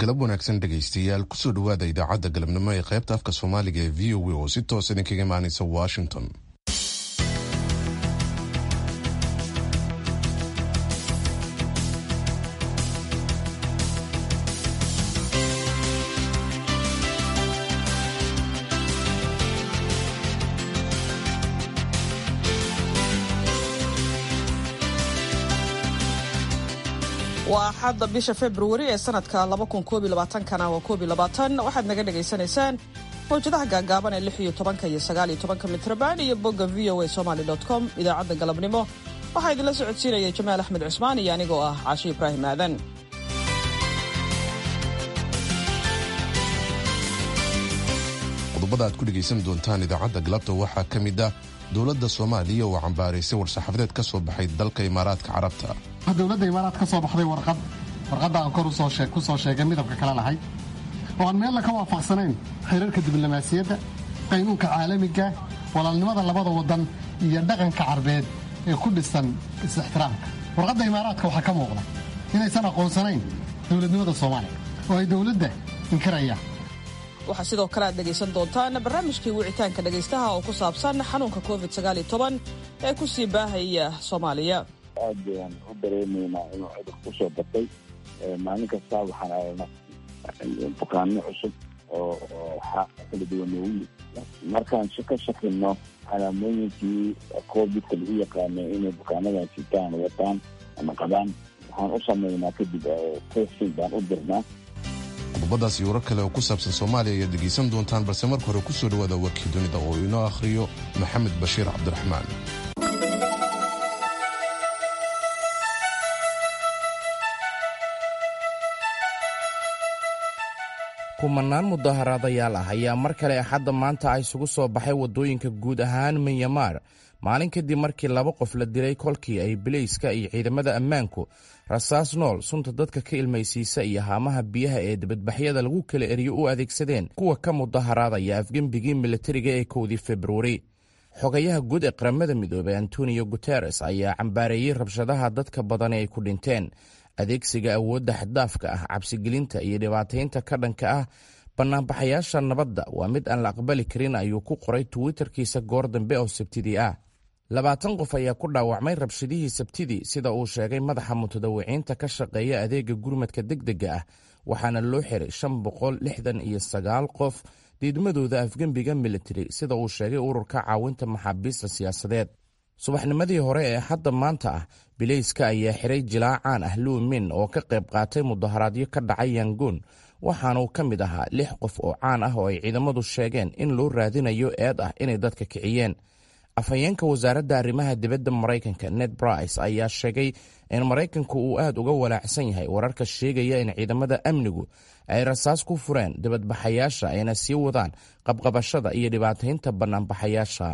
galab wanaagsan dhegaystayaal kusoo dhowaada idaacadda galabnimo ee qaybta afka soomaaliga ee v o a oo si toos idinkaga imaanaysa washington waa axadda bisha februari ee sanadka kana waa waxaad naga dhagaysanaysaan mawjadaha gaagaaban ee iyo tobanka iyo sagaaliyo tobanka mitrban iyo bogga v o a somaly com idaacadda galabnimo waxaa idinla socodsiinaya jamaal axmed cusmaan iyo anigoo ah caashi ibraahim aadan qodobada aad ku dhegaysan doontaan idaacadda galabta waxaa ka mid ah dowladda soomaaliya oo cambaaraysay war-saxaafadeed ka soo baxay dalka imaaraadka carabta dowladda imaaraad ka soo baxday warqad warqadda aan kor ku soo sheegay midabka kale lahay oo aan meella ka waafaqsanayn xiriirka diblomaasiyadda qaynuunka caalamiga walaalnimada labada waddan iyo dhaqanka carbeed ee ku dhisan is-ixtiraamka warqadda imaaraadka waxaa ka muuqda inaysan aqoonsanayn dowladnimada soomaaliya oo ay dowladda inkirayaan waxaa sidoo kale aad dhegaysan doontaan barnaamijkii wicitaanka dhegaystaha oo ku saabsan xanuunka covid ee ku sii baahaya soomaaliya aad bayaan u dareemaynaa inuu cudur ku soo batay maalin kasta waxaan aragnaa bukaano cusub oo kala duwan noogu markaan ka shakino calaamooyinkii covidka lagu yaqaanay inay bukaanadan sitaan wataan ama qabaan waxaan u samaynaa kadib testing baan u dirnaa qodobadaas iyo warar kale oo ku saabsan soomaaliya ayaad dhegaysan doontaan balse marka hore ku soo dhowaada warkii dunida oo inoo akhriyo maxamed bashiir cabdiraxmaan kumanaan mudaharaadayaal ah ayaa mar kale axadda maanta ah isugu soo baxay waddooyinka guud ahaan minyamar maalin kadib markii laba qof la dilay kolkii ay bilayska iyo ciidamada ammaanku rasaas nool sunta dadka ka ilmaysiisa iyo haamaha biyaha ee dibadbaxyada lagu kala eriyo u adeegsadeen kuwa ka mudaharaadaya afgembigii militariga ee kowdii februari xogayaha guud ee qaramada midoobey antonio guteres ayaa cambaareeyey rabshadaha dadka badan ee ay ku dhinteen adeegsiga awoodda xaddaafka ah cabsigelinta iyo dhibaataynta ka dhanka ah bannaanbaxayaasha nabadda waa mid aan la aqbali karin ayuu ku qoray twitterkiisa goor dambe oo sabtidii ah labaatan qof ayaa ku dhaawacmay rabshadihii sabtidii sida uu sheegay madaxa mutadawiciinta ka shaqeeya adeega gurmadka degdega ah waxaana loo xiray shan boqol lixdan iyo sagaal qof diidmadooda afgembiga militari sida uu sheegay ururka caawinta maxaabiista siyaasadeed subaxnimadii hore ee hadda maanta ah bilayska ayaa xiray jilaacaan ah luumin oo ka qayb qaatay mudaharaadyo ka dhacay yangoon waxaanuu ka mid ahaa lix qof oo caan ah oo ay ciidamadu sheegeen in loo raadinayo eed ah inay dadka kiciyeen afhayeenka wasaaradda arrimaha dibadda maraykanka ned brice ayaa sheegay in maraykanku uu aad uga walaacsan yahay wararka sheegaya in ciidamada amnigu ay rasaas ku fureen dibadbaxayaasha ayna sii wadaan qabqabashada iyo dhibaataynta bannaanbaxayaasha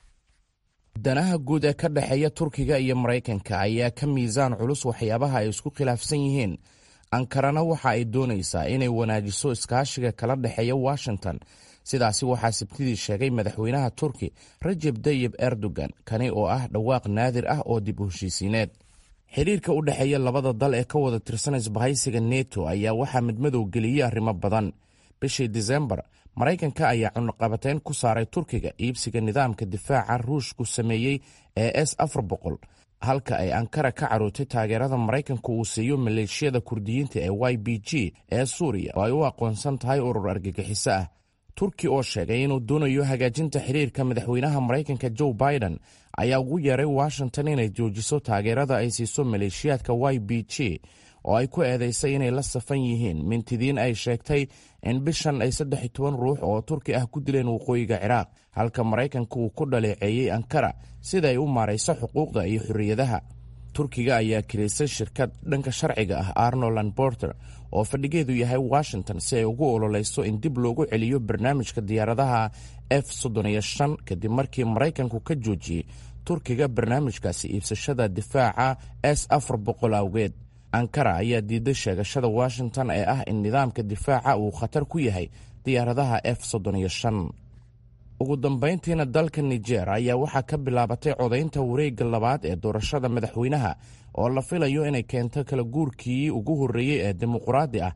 danaha guud ee ka dhexeeya turkiga iyo maraykanka ayaa ka miisaan culus waxyaabaha ay isku khilaafsan yihiin ankarana waxa ay doonaysaa inay wanaajiso iskaashiga kala dhexeeya washington sidaasi waxaa sabtidii sheegay madaxweynaha turki rajeb tayib erdogan kani oo ah dhawaaq naadir ah oo dib u heshiisiineed xiriirka u dhexeeya labada dal ee ka wada tirsan isbahaysiga neto ayaa waxaa midmadow geliyey arrimo badan bishii disembar maraykanka ayaa cunuqabateyn ku saaray turkiga iibsiga nidaamka difaaca ruushku sameeyey ee s afar boqol halka ay ankara ka carootay taageerada maraykanku uu siiyo maleeshiyada kurdiyiinta ee y b g ee suuriya oo ay u aqoonsan tahay urur argagixiso ah turki oo sheegay inuu doonayo hagaajinta xiriirka madaxweynaha maraykanka joe biden ayaa ugu yeeray washington inay joojiso taageerada ay siiso maleeshiyaadka y b g oo ay ku eedaysay inay la safan yihiin mintidiin ay sheegtay in bishan ay saddex iyo toban ruux oo turki ah ku dileen waqooyiga ciraaq halka maraykanka uu ku dhaleeceeyey ankara sida ay u maarayso xuquuqda iyo xorriyadaha turkiga ayaa kilaysay shirkad dhanka sharciga ah arnoland borter oo fadhigeedu yahay washington si ay ugu ololeyso in dib loogu celiyo barnaamijka diyaaradaha f soddoniyo shan kadib markii maraykanku ka joojiyey turkiga barnaamijkaasi iibsashada difaaca s afar boqol awgeed ankara ayaa diiday sheegashada washington ee ah in nidaamka difaaca uu khatar ku yahay diyaaradaha f soddoniyo shan ugu dambayntiina dalka nijer ayaa waxaa ka bilaabatay codaynta wareegga labaad ee doorashada madaxweynaha oo la filayo inay keento kala guurkii ugu horreeyey ee dimuquraadi ah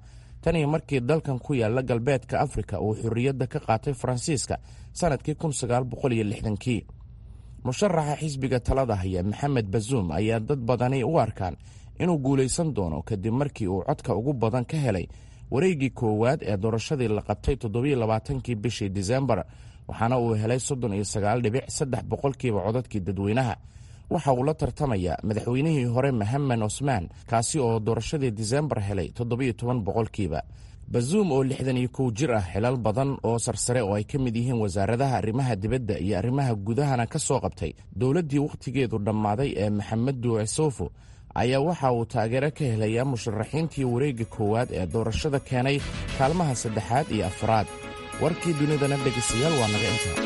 tan iyo markii dalkan ku yaalla galbeedka afrika uu xorriyadda ka qaatay faransiiska sannadkii kii musharaxa xisbiga talada haya maxamed bazuum ayaa dad badani u arkaan inuu guulaysan doono kadib markii uu codka ugu badan ka helay wareeggii koowaad ee doorashadii la qabtay toddobaaatankii bishii disembar waxaana uu helay soddon iyo sagaal dhibic saddex boqolkiiba codadkii dadweynaha waxa uu la tartamaya madaxweynihii hore mahamed cosmaan kaasi oo doorashadii disembar helay toddobiyo toban boqolkiiba bazuum oo lixdan iyo kow jir ah xilal badan oo sarsare oo ay ka mid yihiin wasaaradaha arrimaha dibadda iyo arrimaha gudahana ka soo qabtay dowladdii wakhtigeedu dhammaaday ee maxamedu esofo ayaa waxa uu taageero ka helayaa musharaxiintii wareegga koowaad ee doorashada keenay kaalmaha saddexaad iyo afraad warkii dunidana dhegaystayaal waa naga intaa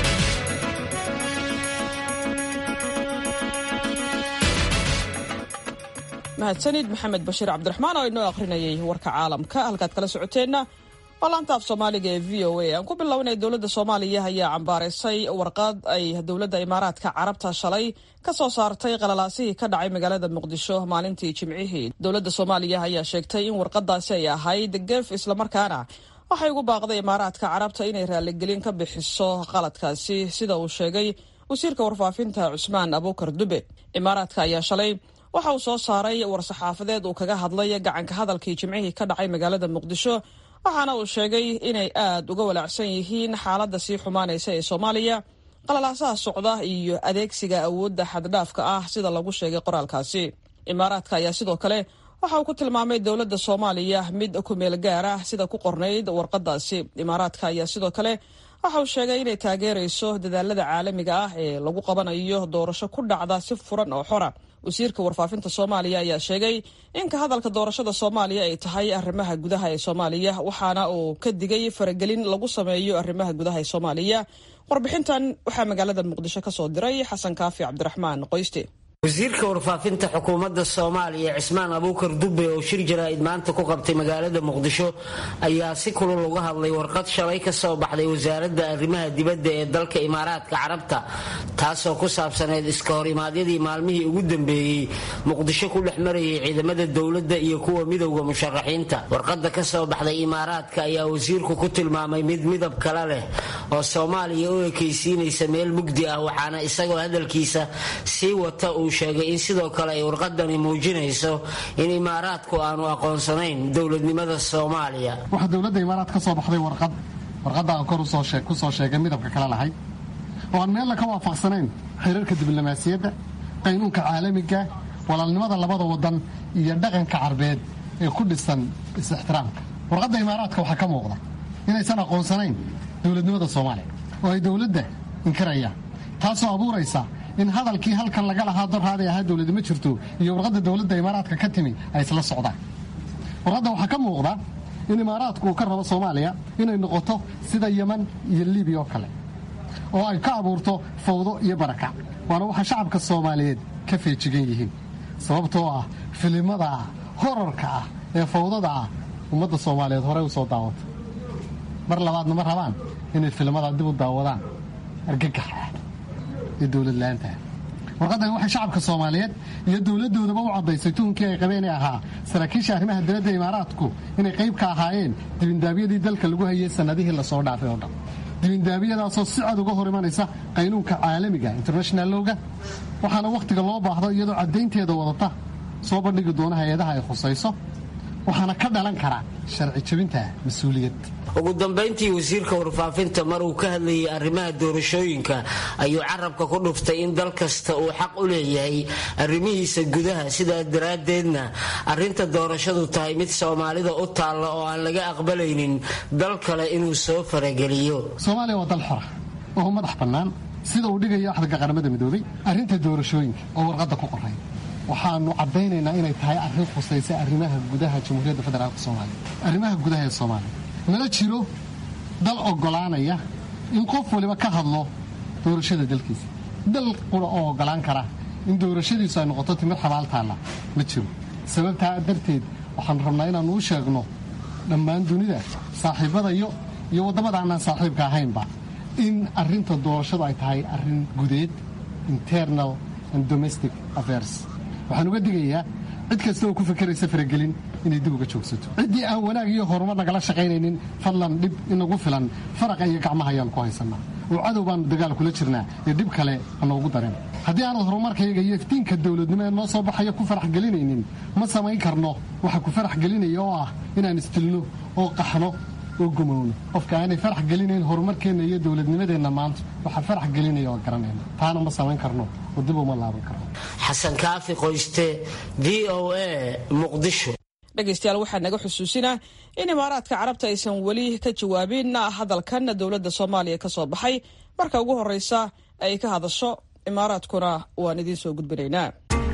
mahadsanid maxamed bashiir cabdiraxmaan oo inoo akhrinayay warka caalamka halkaad kala socoteenna waa laanta af soomaaliga ee v o a aan ku bilownay dowladda soomaaliya ayaa cambaaraysay warqad ay dowladda imaaraadka carabta shalay ka soo saartay qalalaasihii ka dhacay magaalada muqdisho maalintii jimcihii dowladda soomaaliya ayaa sheegtay in warqadaasi ay ahayd gef islamarkaana waxay ugu baaqday imaaraadka carabta inay raaligelin ka bixiso qaladkaasi sida uu sheegay wasiirka warfaafinta cusmaan abuukar dube imaaraadka ayaa shalay waxa uu soo saaray war-saxaafadeed uu kaga hadlay gacanka hadalkii jimcihii ka dhacay magaalada muqdisho waxaana uu sheegay inay aad uga walaacsan yihiin xaaladda sii xumaanaysa ee soomaaliya qalalaasaha socda iyo adeegsiga awoodda xaddhaafka ah sida lagu sheegay qoraalkaasi imaaraadka ayaa sidoo kale waxa uu ku tilmaamay dowladda soomaaliya mid ku meel gaar ah sida ku qornayd warqadaasi imaaraadka ayaa sidoo kale waxa uu sheegay inay taageerayso dadaalada caalamiga ah ee lagu qabanayo doorasho ku dhacda si furan oo xora wasiirka warfaafinta soomaaliya ayaa sheegay in ka hadalka doorashada soomaaliya ay tahay arrimaha gudaha ee soomaaliya waxaana uu ka digay faragelin lagu sameeyo arrimaha gudaha ee soomaaliya warbixintan waxaa magaalada muqdisho ka soo diray xasan kaafi cabdiraxmaan qoyste wasiirka warfaafinta xukuumadda soomaaliya cismaan abuukar dube oo shir jaraa'id maanta ku qabtay magaalada muqdisho ayaa si kulul uga hadlay warqad shalay ka soo baxday wasaaradda arrimaha dibadda ee dalka imaaraadka carabta taasoo ku saabsaneyd iska hor imaadyadii maalmihii ugu dambeeyey muqdisho ku dhex marayay ciidamada dowladda iyo kuwa midowda musharaxiinta warqadda ka soo baxday imaaraadka ayaa wasiirku ku tilmaamay mid midab kale leh oo soomaaliya u ekaysiinaysa meel mugdi ah waxaana isagoo hadalkiisa sii wata uu sheegay in sidoo kale ay warqadani muujinayso in imaaraadku aanu aqoonsanayn dowladnimada soomaaliya waxaa dowladda imaaraad ka soo baxday warqad warqadda aan kor ku soo sheegay midabka kale lahay oo aan meella ka waafaqsanayn xiriirka diblomaasiyadda qaynuunka caalamiga walaalnimada labada wadan iyo dhaqanka carbeed ee ku dhisan is-ixtiraamka warqadda imaaraadka waxaa ka muuqda inaysan aqoonsanayn dowladnimada soomaaliya oo ay dowladda inkirayaan taasoo abuuraysa in hadalkii halkan laga lahaa dorhaaday ahaa dowladi ma jirto iyo warqadda dowladda imaaraadka ka timi ay isla socdaan warqadda waxaa ka muuqda in imaaraadku uu ka rabo soomaaliya inay noqoto sida yeman iyo libiya oo kale oo ay ka abuurto fawdo iyo barakac waana waxa shacabka soomaaliyeed ka feejigan yihiin sababtoo ah filimada horarka ah ee fawdada ah ummadda soomaaliyeed horey u soo daawata mar labaadna ma rabaan inay filimada dib u daawadaan argagaxa iyo dowladla'aantaha warqaddan waxay shacabka soomaaliyeed iyo dowladdoodaba u caddaysay tuhunkii ay qabeen ee ahaa saraakiisha arrimaha dibadda imaaraadku inay qayb ka ahaayeen dibindaabyadii dalka lagu hayay sannadihii lasoo dhaafay oo dhan dibindaabyadaasoo si cad uga hor imanaysa qaynuunka caalamiga international lowga waxaana wakhtiga loo baahdo iyadoo caddaynteeda wadata soo bandhigi doona hay-adaha ay khusayso waxaana ka dhalan karaa sharci jabinta mas-uuliyad ugu dambayntii wasiirka warfaafinta mar uu ka hadlayay arrimaha doorashooyinka ayuu carabka ku dhuftay in dal kasta uu xaq u leeyahay arrimihiisa gudaha sidaa daraaddeedna arrinta doorashadu tahay mid soomaalida u taalla oo aan laga aqbalaynin dal kale inuu soo farageliyo soomaaliya waa dal xora oo madax bannaan sida uu dhigayo axdaga qaramada midoobay arrinta doorashooyinka oo warqadda ku qoray waxaanu caddaynaynaa inay tahay arrin khusaysa arrimaha gudaha jamhuuriyadda federaalk soomaaliya arrimaha gudaha ee soomaaliya nala jiro dal oggolaanaya in qof waliba ka hadlo doorashada dalkiisa dal qura oo oggolaan kara in doorashadiisu ay noqoto timir xabaaltaalla ma jiro sababtaa darteed waxaanu rabnaa inaannu u sheegno dhammaan dunida saaxiibadayo iyo waddamada aanaan saaxiibka ahaynba in arrinta doorashadu ay tahay arrin gudeed internal and domestic affairs waxaan uga digayaa cid kasta oo ku fakeraysa faragelin inay dib uga joogsato ciddii aan wanaag iyo horumar nagala shaqaynaynin fadlan dhib inagu filan faraqa iyo gacmaha ayaan ku haysanaa oo cadow baanu dagaal kula jirnaa ee dhib kale hanoogu dareen haddii aanad horumarkayga iyo iftiinka dowladnimo ee noo soo baxaya ku farax gelinaynin ma samayn karno waxa ku farax gelinaya oo ah inaan istilno oo qaxno oo gumowno qofka aanay farax gelinayn horumarkeenna iyo dowladnimadeenna maanta waxaa farax gelinaya oo garanayna taana ma samayn karno oo dib uma laaban karno xasan kaafi qoyste v o a muqdisho dhegaystayaal waxaa naga xusuusinaa in imaaraadka carabta aysan weli ka jawaabin hadalkan dowladda soomaaliya ka soo baxay marka ugu horreysa ay ka hadasho imaaraadkuna waan idiin soo gudbinaynaa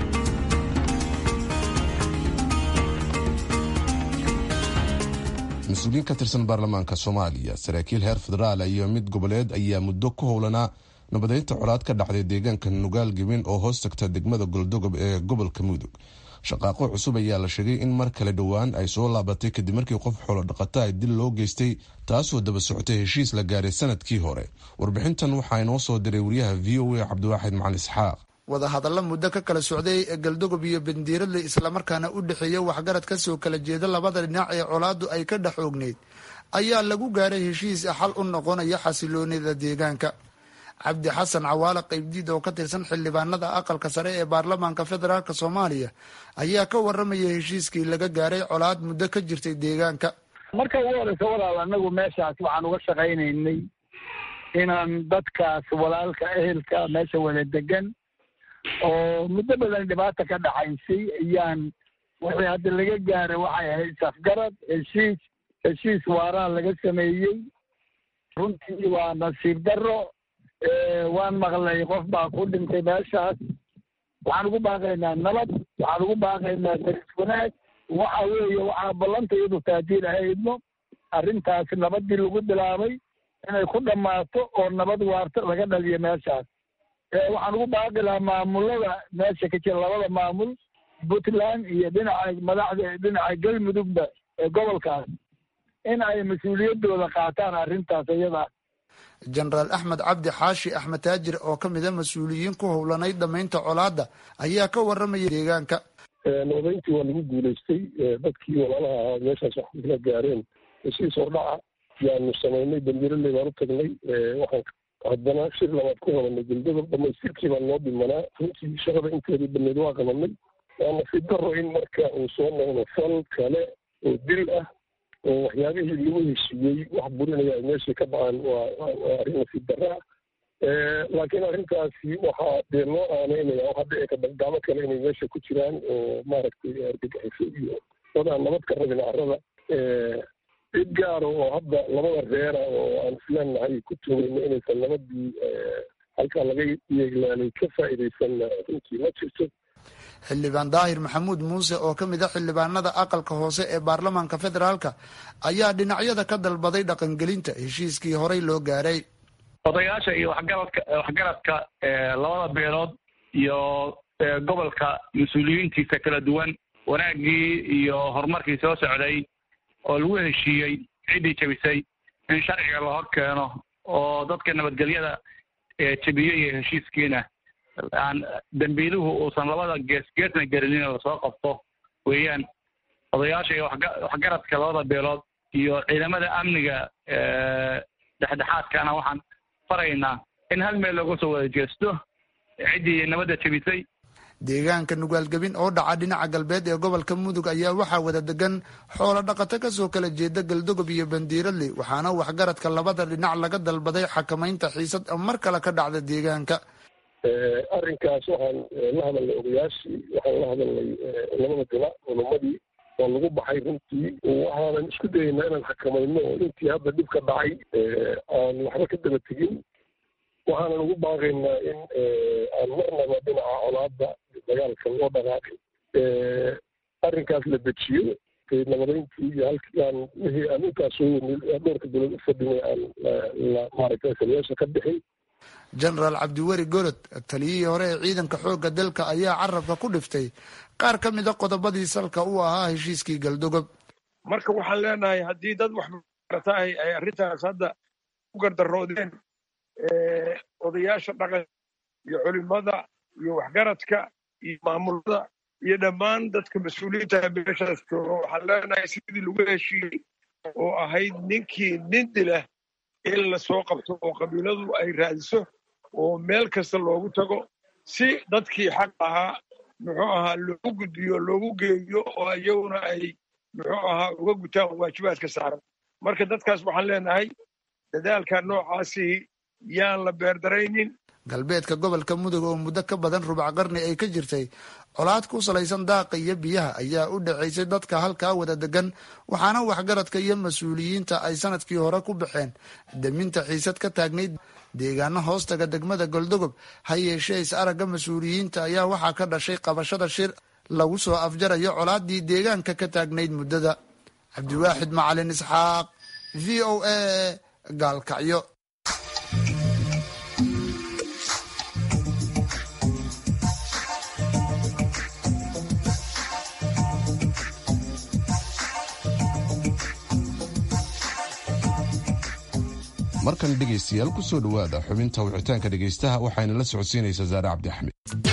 mas-uuliyiin ka tirsan baarlamaanka soomaaliya saraakiil heer federaal iyo mid goboleed ayaa muddo ku howlanaa nabadeynta colaad ka dhacday deegaanka nugaal gebin oo hoos tagta degmada goldogob ee gobolka mudug shaqaaqo cusub ayaa la sheegay in mar kale dhowaan ay soo laabatay kadib markii qof xoolo dhaqata ay dil loo geystay taasoo daba socotay heshiis la gaaray sanadkii hore warbixintan waxaa inoo soo diray wariyaha v o a cabdiwaaxid macali isxaaq wadahadalla muddo ka kala socday ee galdogob iyo bandiiradle islamarkaana u dhexeeya waxgarad ka soo kala jeeda labada dhinac ee colaaddu ay ka dhex oogneyd ayaa lagu gaaray heshiis xal u noqonaya xasiloonida deegaanka cabdi xasan cawaale qaybdiid oo ka tirsan xildhibaanada aqalka sare ee baarlamaanka federaalk soomaaliya ayaa ka waramaya heshiiskii laga gaaray colaad muddo ka jirtay deegaanka marka ugu horeysa walaal anagu meeshaas waxaan uga shaqaynaynay inaan dadkaas walaalka ehelka meesha wada degan oo muddo badan dhibaata ka dhaxaysay ayaan wixii hadda laga gaaray waxay ahayd safgarad heshiis heshiis waaraa laga sameeyey runtii waa nasiib darro waan maqlay qof baa ku dhintay meeshaas waxaan ugu baaqaynaa nabad waxaan ugu baaqaynaa daris wanaag waxa weeye waxaa ballanta iyadu taadiil ahaydno arrintaas nabadii lagu bilaabay inay ku dhammaato oo nabad waarto laga dhaliyo meeshaas waxaan ugu baaqi lahaa maamulada meesha ka jira labada maamul puntland iyo dhinaca madaxda dhinaca galmudugba ee gobolkaas in ay mas-uuliyaddooda qaataan arrintaas iyada jenaraal axmed cabdi xaashi axmed taajir oo ka mida mas-uuliyiin ku howlanayd dhamaynta colaadda ayaa ka waramaya deegaanka nabadeyntii waa lagu guulaystay dadkii walaalaha ahaa meeshaas wax kula gaareen heshiis hordhaca yaanu samaynay bandiraley baan u tagnay waxaan haddana shir labaad ku qabanay galdogob dhamaystirkii baan noo dhimanaa runtii shaqada inteedii baneed waa qabanay waa nasiib daro in marka uu soo noqdo fal kale oo dil ah oo waxyaabihii lagu heshiiyey wax burinaya ay meeshii ka dhacaan waa waa arrin nasiib darra ah laakiin arrintaasi waxaa dee loo aaneynaya waxaa dhici karta gacmo kale inay meesha ku jiraan oo maaragtay argagixiso iyo dadaan nabad ka rabin carrada cid gaara oo hadda labada reera oo aan isleenahay ku tumayno inaysan nabadii halkaa laga yeeglaalay ka faa'iidaysanna runtii ma jirto xildhibaan daahir maxamuud muuse oo ka mid a xildhibaanada aqalka hoose ee baarlamaanka federaalka ayaa dhinacyada ka dalbaday dhaqangelinta heshiiskii horey loo gaaray odayaasha iyo waxgaradka waxgaradka labada beelood iyo gobolka mas-uuliyiintiisa kala duwan wanaaggii iyo horumarkii soo socday oo lagu heshiiyey ciddii jebisay in sharciga la hor keeno oo dadka nabadgelyada jebiyey iyo heshiiskiina aan dambiiluhu uusan labada gees geesna gelinin lasoo qabto weeyaan odayaasha iyo waxgaradka labada beelood iyo ciidamada amniga dhexdhexaadkana waxaan faraynaa in hal meel looga soo wada jeesto ciddii nabadda jebisay deegaanka nugaalgebin oo dhaca dhinaca galbeed ee gobolka mudug ayaa waxaa wada degan xoolo dhaqato kasoo kala jeeda galdogob iyo bandiiradle waxaana waxgaradka labada dhinac laga dalbaday xakamaynta xiisad mar kale ka dhacda deegaanka arrinkaas waxaan la hadalnay odayaashii waxaan la hadalnay labada dila culumadii waa lagu baxay runtii waxaanan isku dayaynaa inaan xakamayno oo intii hadda dhib ka dhacay aan waxba ka daba tegin waxaanan ugu baaqaynaa in aan marnaba dhinaca colaada dagaalka loo dhaqaaqin arrinkaas la dejiyo nabadeyntii iyo halkaan wixii aan intaas soo dhowrka dowlad u fadhinay aan maaragtay saliyaasha ka bixin jenaraal cabdiweri gorod taliyihii hore ee ciidanka xoogga dalka ayaa carabka ku dhiftay qaar ka mida qodobadii salka u ahaa heshiiskii galdogob marka waxaan leenahay haddii dad waxbarata ay ay arrintaas hadda u gardaroodeen odayaasha dhaqan iyo culimada iyo waxgaradka iyo maamulada iyo dhammaan dadka mas-uuliyiinta meeshaas jooga waxaan leenahay sidii lagu heshiiyey oo ahayd ninkii nin dilah in lasoo qabto oo qabiiladu ay raadiso oo meel kasta loogu tago si dadkii xaq ahaa muxuu ahaa loogu gudbiyo loogu geeyo oo iyaguna ay muxuu ahaa uga gutaan waajibaadka saaran marka dadkaas waxaan leenahay dadaalka noocaasi yaan la beerdaraynin galbeedka gobolka mudug oo muddo ka badan rubac qarni ay ka jirtay colaad ku salaysan daaqa iyo biyaha ayaa u dhacaysay dadka halkaa wada degan waxaana waxgaradka iyo mas-uuliyiinta ay sanadkii hore ku baxeen daminta xiisad ka taagnayd deegaano hoostaga degmada goldogob ha yeeshee is aragga mas-uuliyiinta ayaa waxaa ka dhashay qabashada shir lagu soo afjarayo colaadii deegaanka ka taagnayd muddada cabdiwaaxid macalin isxaaq v o a gaalkacyo markan dhegaystayaal ku soo dhowaada xubinta wicitaanka dhegaystaha waxayna la socodsiinaysaa saare cabdi axmed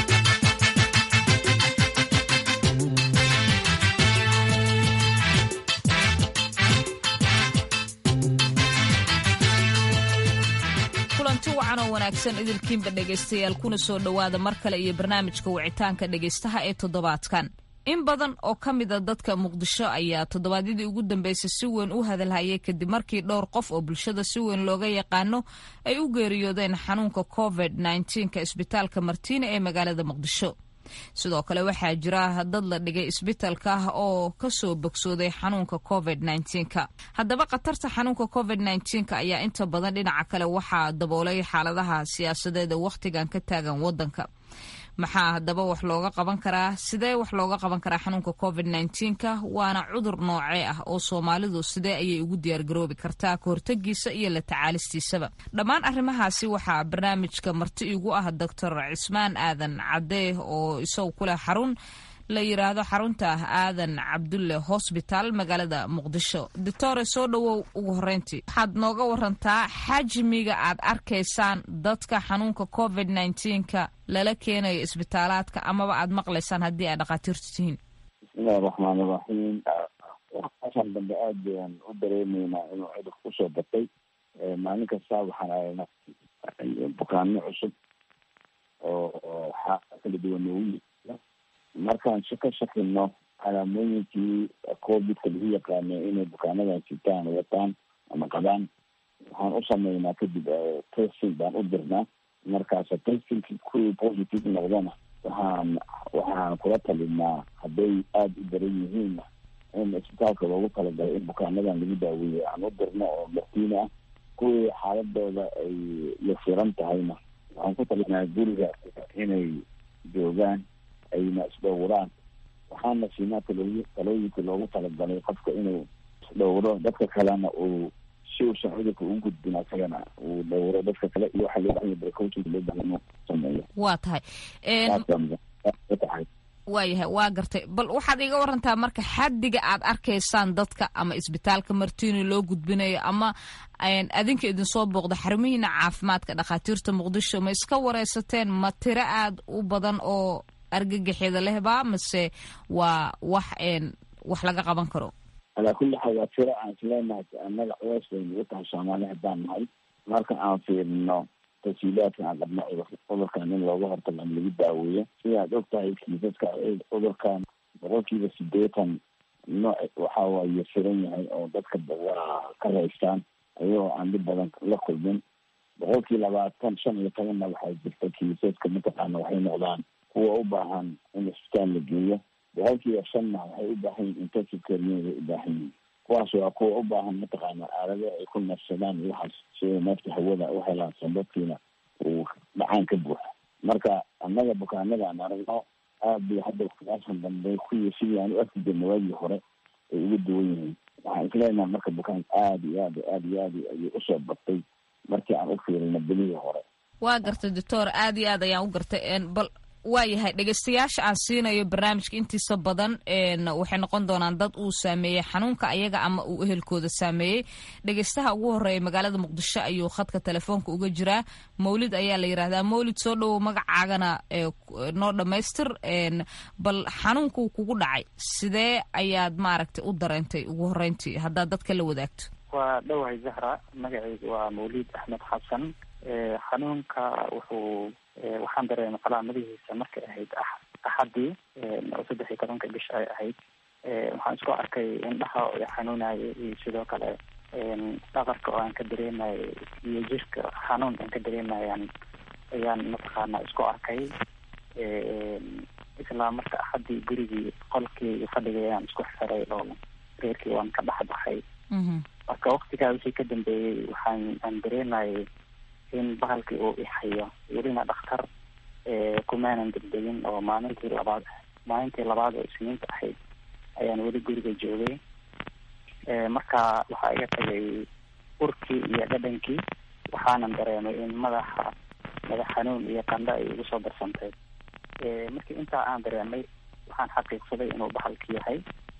kulanti wacan oo wanaagsan idilkiinba dhegaystayaal kuna soo dhowaada mar kale iyo barnaamijka wicitaanka dhegaystaha ee toddobaadkan in badan oo ka mid a dadka muqdisho ayaa toddobaadyadii ugu dambeysay si weyn u hadalhayay kadib markii dhowr qof oo bulshada si weyn looga yaqaano ay u geeriyoodeen xanuunka covid nka isbitaalka martiina ee magaalada muqdisho sidoo kale waxaa jira dad la dhigay isbitaalka ah oo kasoo bogsooday xanuunka covid nka haddaba khatarta xanuunka covid nka ayaa inta badan dhinaca kale waxaa daboolay xaaladaha siyaasadeed ee wakhtigan ka taagan wadanka maxaa haddaba wax looga qaban karaa sidee wax looga qaban karaa xanuunka covid nka waana cudur noocee ah oo soomaalidu sidee ayay ugu diyaargaroobi kartaa kahortagiisa iyo la tacaalistiisaba dhammaan arrimahaasi waxaa barnaamijka marti igu ah doctor cismaan aadan cadee oo isagu kuleh xarun la yiraahdo xarunta aadan cabdulle hosbitaal magaalada muqdisho doctore soo dhowow ugu horeyntii waxaad nooga warantaa xajmiga aad arkaysaan dadka xanuunka covid nka lala keenayo isbitaalaadka amaba aad maqlaysaan haddii aad dhakhaatiirtu tihiin bismillahi raxmaan iraxiim waxaan dambe aad bayaan u dareemeynaa inuu cudur kusoo batay maalin kasta waxaan aragnaa bukaano cusub oo xaa kala duwan noogu markaan ka shakino calaamooyinkii covidka lagu yaqaano inay bukaanadan sitaan wataan ama qabaan waxaan u sameynaa kadib testing baan u dirnaa markaas testingki kuwii positive noqdana waxaan waxaan kula talinaa hadday aada u daran yihiinna in isbitaalka loogu talagalay in bukaanadan lagu daaweeyo aan u dirno oo martiina ah kuwii xaaladooda ay yasiran tahayna waxaan ku talinaa guriga inay joogaan ayna isdhowraan waxaana siinaa talooy talooyinkii loogu talagalay qofka inuu isdhowro dadka kalena uu si uusan cudurka ugu gudbin asagana uu dhowro dadka kale iyo waxaa loo bahanya precautions loo bahan inuu sameeyo waa tahay tahay waayahay waa gartay bal waxaad iga warantaa marka xaddiga aad arkaysaan dadka ama isbitaalka martiini loo gudbinayo ama adinka idinsoo booqda xarumihiina caafimaadka dhakhaatiirta muqdisho ma iska wareysateen ma tiro aad u badan oo argagaxyada lehba mase waa wax wax laga qaban karo alaa kulli xaal waa tiro aan isleenahay annaga culeys bay nagu tahay soomaali haddaan nahay marka aan fiirino tasiilaadka aan qabno cudurkan in looga hortago ama lagu daaweeyo sidaad og tahay kiisaska cudurkan boqolkiiba sideetan nooc waxa waaye firan yahay oo dadka waa ka raystaan ayagoo aan dhib badan la kulmin boqolkii labaatan shan iyo tobanna waxaa jirta kiisaska mataqaana waxay noqdaan kuwa u baahan in isbitaal la geeyo boqolkiiba shanna waxay u baahan yihin intensive care unit ay u baahan yihin kuwaas waa kuwa u baahan mataqaana aalado ay ku nafsadaan iyo waxaas sida neefta hawada u helaan sanbadkiina uu dhacaan ka buuxa marka annaga bukaanada aan aragno aad bay hadda waktigaashan dambe kuwii sidii aan u arki jirna waagii hore ay uga duwan yihiin waxaan isleenaha marka bukaanka aada iyo aad aad iyo aad ayay usoo batay markii aan u fiirino bilihii hore waa gartay doctor aad iyo aad ayaan u gartay bal waayahay dhegeystayaasha aan siinayo barnaamijka intiisa badan waxay noqon doonaan dad uu saameeyey xanuunka ayaga ama uu ehelkooda saameeyey dhegeystaha ugu horeeya magaalada muqdisho ayuu khadka telefoonka uga jiraa mawlid ayaa la yidhahdaa mawlid soo dhowow magacaagana noo dhammaystir bal xanuunkuu kugu dhacay sidee ayaad maaragtay u dareentay ugu horeyntii haddaad dadka la wadaagto waa dhowahay zahra magacaygu waa mawlid axmed xasan xanuunka wuxuu waxaan dareemay calaamadihiisa markay ahayd axadii oo saddex iyo tobanka bish ay ahayd waxaan isku arkay indhaha oo xanuunaya iyo sidoo kale dhabarka oo aan ka dareemayo iyo jirka xanuun aan ka dareemayaan ayaan mataqaana isku arkay isla marka axadii gurigii qolkii iyo fadhigii ayaan isku xiray oo reerkii waan ka dhex baxay marka waktigaa wixii ka dambeeyey waxaan aan dareemayay in bahalkii uu ixayo welina dhakhtar kumaanan degdegin oo maalintii labaad maalintii labaad oo isniinta ahayd ayaan weli guriga joogay marka waxaa iga tagay urkii iyo dhadhankii waxaanan dareemay in madaxa madax xanuun iyo qandha ay igu soo darsantay markii intaa aan dareemay waxaan xaqiiqsaday inuu bahalki yahay